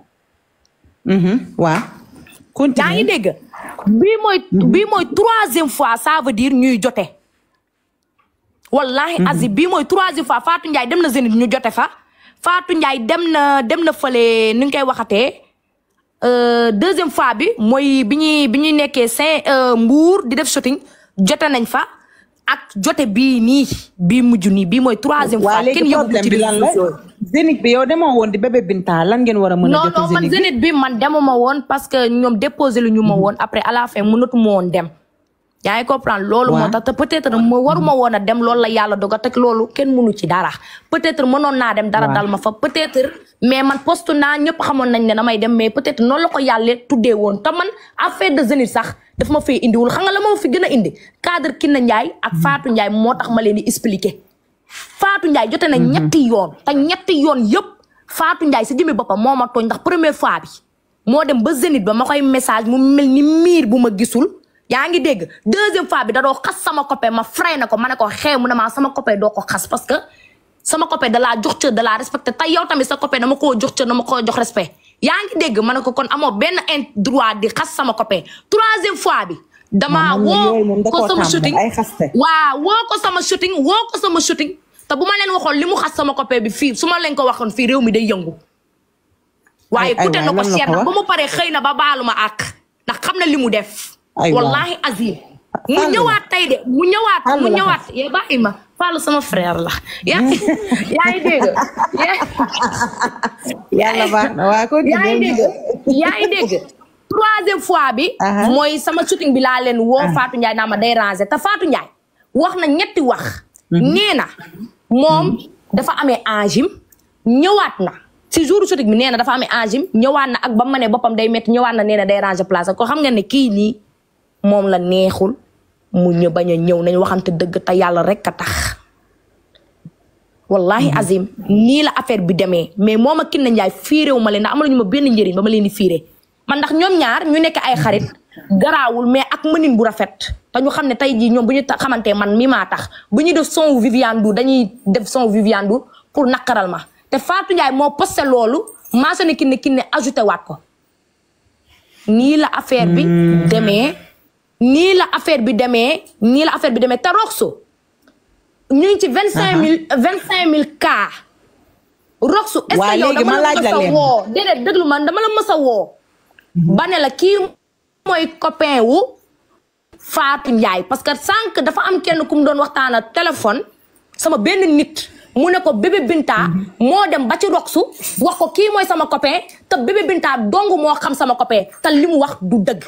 waa. yaa continue ngi dégg bii mooy bii mooy troisième fois ça veut dire ñuy jote wallahi azim bii mooy troisième fois Fatou Ndiaye dem na Zénith ñu jote fa Fatou Ndiaye dem na dem na fële ni nga koy waxatee euh, deuxième fois bi mooy bi ñuy bi ñuy nekkee Saint Mbour di def shooting jote nañ fa ak jote bii nii bii mujj nii bii mooy troisième waa fois léegi kenn yëgu problème ci bi lan la réseaux sociaux Zénith bi yow demoo woon di bébé Binta lan ngeen war a mën a non jot non man Zénith bi Zénith bi man demuma woon parce que ñoom déposé lu ñu ma woon après à la fin mënatu ma woon dem yaa ngi comprendre loolu moo Waaw. tax te peut-être ma waruma woon a dem loolu la yàlla dogal te loolu kenn mënu ci dara peut-être mënoon naa dem dara Waaw. dal ma fa peut-être mais man poste naa ñëpp xamoon nañ ne damay dem mais peut-être noonu la ko yàlla tuddee woon te man affaire de Zénith sax daf ma fay indiwul xam nga la ma fi gën a indi cadre Kiné Ndiaye ak Fatou Ndiaye moo tax ma leen di expliquer Fatou Ndiaye jote na ñetti yoon te ñetti yoon yëpp Fatou Ndiaye si jëmmi boppam moo ma tooñ ndax première fois bi moo dem ba zénith ba ma koy message mu mel ni miir bu ma gisul yaa ngi dégg deuxième fois bi da doo xas sama copain ma fray na ko ma ne ko xew mu ne maa sama copain doo ko xas parce que sama copain da laa jox cër da laa respecté tey yow tamit sa copain dama koo jox cër dama koo jox respect yaa ngi dégg ma ne ko kon amoo benn in droit di xas sama copain troisième fois bi damaa Moom moom yooyu moom woo da ko koo sama tàmm, shooting ay xaste. waaw woo ko sama shooting woo ko sama shooting te bu ma leen waxoon li mu xas sama copain bi fii su ma leen ko waxoon fii réew mi day yëngu waaye Ay- ay kute na waay, ko lan la seet ko na wax? ba mu paree xëy na ba baalu ma àq ndax xam na li mu def Ay waay. wallahi azim mu Fàllu la. ñëwaat tey de mu ñëwaat Fàllu mu la ñëwaat yaa bàyyi ma Fallou sama frère la yaa yaa ngi dégg yaa- yàlla baax na waa ko yaa ngi dégg yaa ngi dégg troisième fois bi Aha. mooy sama shooting bi laa leen woo Fatou Ndiaye naa ma day ranger te Fatou Ndiaye wax na ñetti wax nee na moom dafa amee angime ñëwaat na si jour shooting bi nee na dafa amee angime ñëwaat na ak ba ma ne boppam day métti ñëwaat na nee na day ranger place ko xam nga ne kii nii moom la neexul mu ñu bañ a ñëw nañ waxante dëgg te yàlla rek a tax wallahi azim nii la affaire bi demee mais moom ak Kiné Ndiaye fiirewu ma leen ndax amaluñu ma benn njëriñ ba ma leen di fiire man ndax ñoom ñaar ñu nekk ay xarit garaawul mais ak mënin bu rafet te ñu xam ne tey jii ñoom bu ñu ta- xamantee man mi maa tax bu ñuy def son Viviane Ndour dañuy def son Viviane Ndour pour naqaral ma te Fatou Ndiaye moo posté loolu mentionné Kiné Kiné ajouté waat ko nii la affaire bi demee nii la affaire bi demee nii la affaire bi demee te Roxo ñu ngi ci vingt cinq mille vingt cinq mille cas Roxo est-ce Waa, que yow léegi dama ma la laaj mës la a leen. woo déedéet déglu man dama la mës a woo ba ne la kii mooy copain wu Fatou Ndiaye parce que sànq dafa am kenn ku mu doon waxtaan ak téléphone sama benn nit mu ne ko bébé Binta moo dem ba ci Roxu wax ko kii mooy sama copain te bébé Binta dong moo xam sama copain te li mu wax du dëgg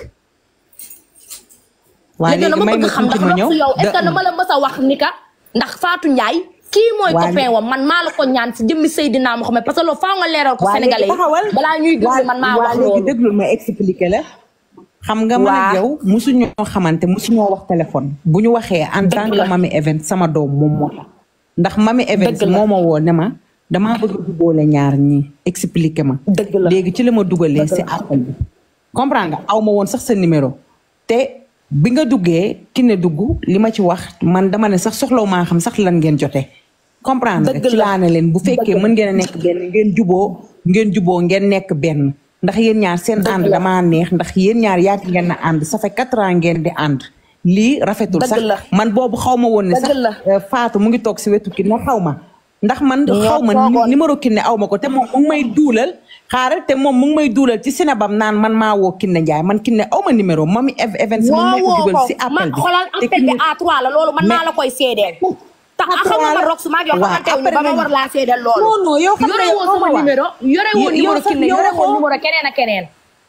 waa léegi léegi dama may bëgg ma xam tuuti ndax ma ñëw Roxu yow est-ce que Da- dama la mës a wax ni ka ndax Fatou Ndiaye kii mooy Waa copain léegi- wam man maa la ko ñaan si jëmmi Seydina Mohamed parce que loolu faaw nga leeral ko waa léegi Sénégalais taxawal yi balaa ñuy déglu man maa waa wax léegi loolu déglul ma expliqué la xam nga man Waa. ak yow musuñoo xamante musuñoo wax téléphone bu ñu waxee en tant la. que mami event sama doom moom moo tax ndax mami event Dëgg la. moo ma woo ne ma damaa bëgg a boole ñaar ñi expliqué ma Dëgg la. léegi ci la ma dugalee si appel bi comprendre nga aw ma woon sax sa numéro te bi nga duggee ki ne dugg li ma ci wax man dama ne sax soxlaw maa xam sax lan ngeen jotee comprendre nga Dëgg ci la. laa ne leen bu fekkee Dëgg la. mën ngeen a nekk benn ngeen juboo ngeen juboo ngeen nekk benn ndax yéen ñaar seen Dëgg ànd la. damaa neex ndax yéen ñaar yàgg ngeen na ànd ça fait quatre ans ngeen di ànd lii rafetul Dëgg sax la. man boobu xaw ma woon ne Dëgg sax la. euh, Fatou mu ngi toog si wetu ki ne xaw ma ndax man Ñoo xaw ma toogoon. numéro kinne aw ma ko te moom mu ngi may duulal xaaral te moom mu ngi may duulal ci sinabam naan man maa woo kinne Njaay man kinne aw ma numéro mami ev- events moom may ko woo dugal woo si ko appel man bi xoolal te appel bi Kiné- A3 la loolu man maa Mais- la koy seedeel te A3 xam nga ma la. rox su maa ngi Waaw, xamante wu ñu ba après ma nañ- war laa seedeel loolu Non, non, yow xam nga yore yow woo xaw ma sama waa. numéro yore woo Yow- numéro yow sax Kiné yow yore woo xoo- numéro keneen ak keneen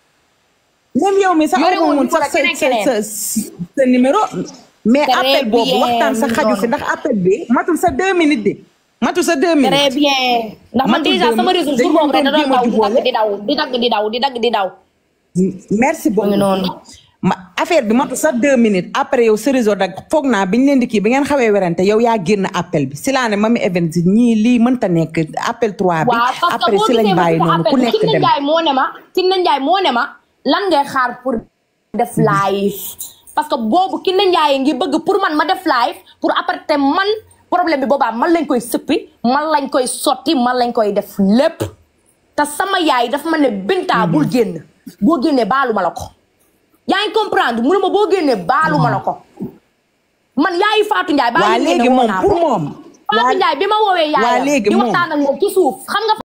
même yow mi sax Yore aw ma woon woon numéro sax sa keneen sa keneen. sa sa numéro mais Très appel boobu bien, waxtaan sa mi xaju noonu. si ndax appel bi matul sa deux minutes de matul sa deux très minutes bien ndax man Matul déjà deux sama minutes. réseau jour Dañu boobu rek da doon doon jéem a daw di dagg di daw di dagg di daw di dagg di daw merci beaucoup ngi noonu. ma affaire bi matul sa deux minutes après yow sa réseau dag foog naa biñ leen di kii bi ngeen xawee werante yow yaa génn appel bi si laa ne mami event ñii lii mënta nekk appel 3 bi waaw parce que après boo si lañ gisee ma bàyyi ci noonu ku appel nekk Kiné dem Ndiaye moo ne ma Kiné Ndiaye moo ne ma lan ngay xaar pour def live parce que boobu Kiné Ndiaye ngi bëgg pour man ma def live pour après te man problème bi boobaa man lañ koy sëppi man lañ koy sotti man lañ koy def lépp te sama yaay dafa ma ne Binta bul génn boo génnee baalu ma la ko yaa ngi comprendre mu ne ma boo génnee baalu ma la ko man yaayu Fatou Ndiaye baa waa ngi léegi génne woo moom naa pour ko. moom Fatou Ndiaye bi ma woowee waa yaayam léegi di moom. waxtaan ak moom ci suuf xam nga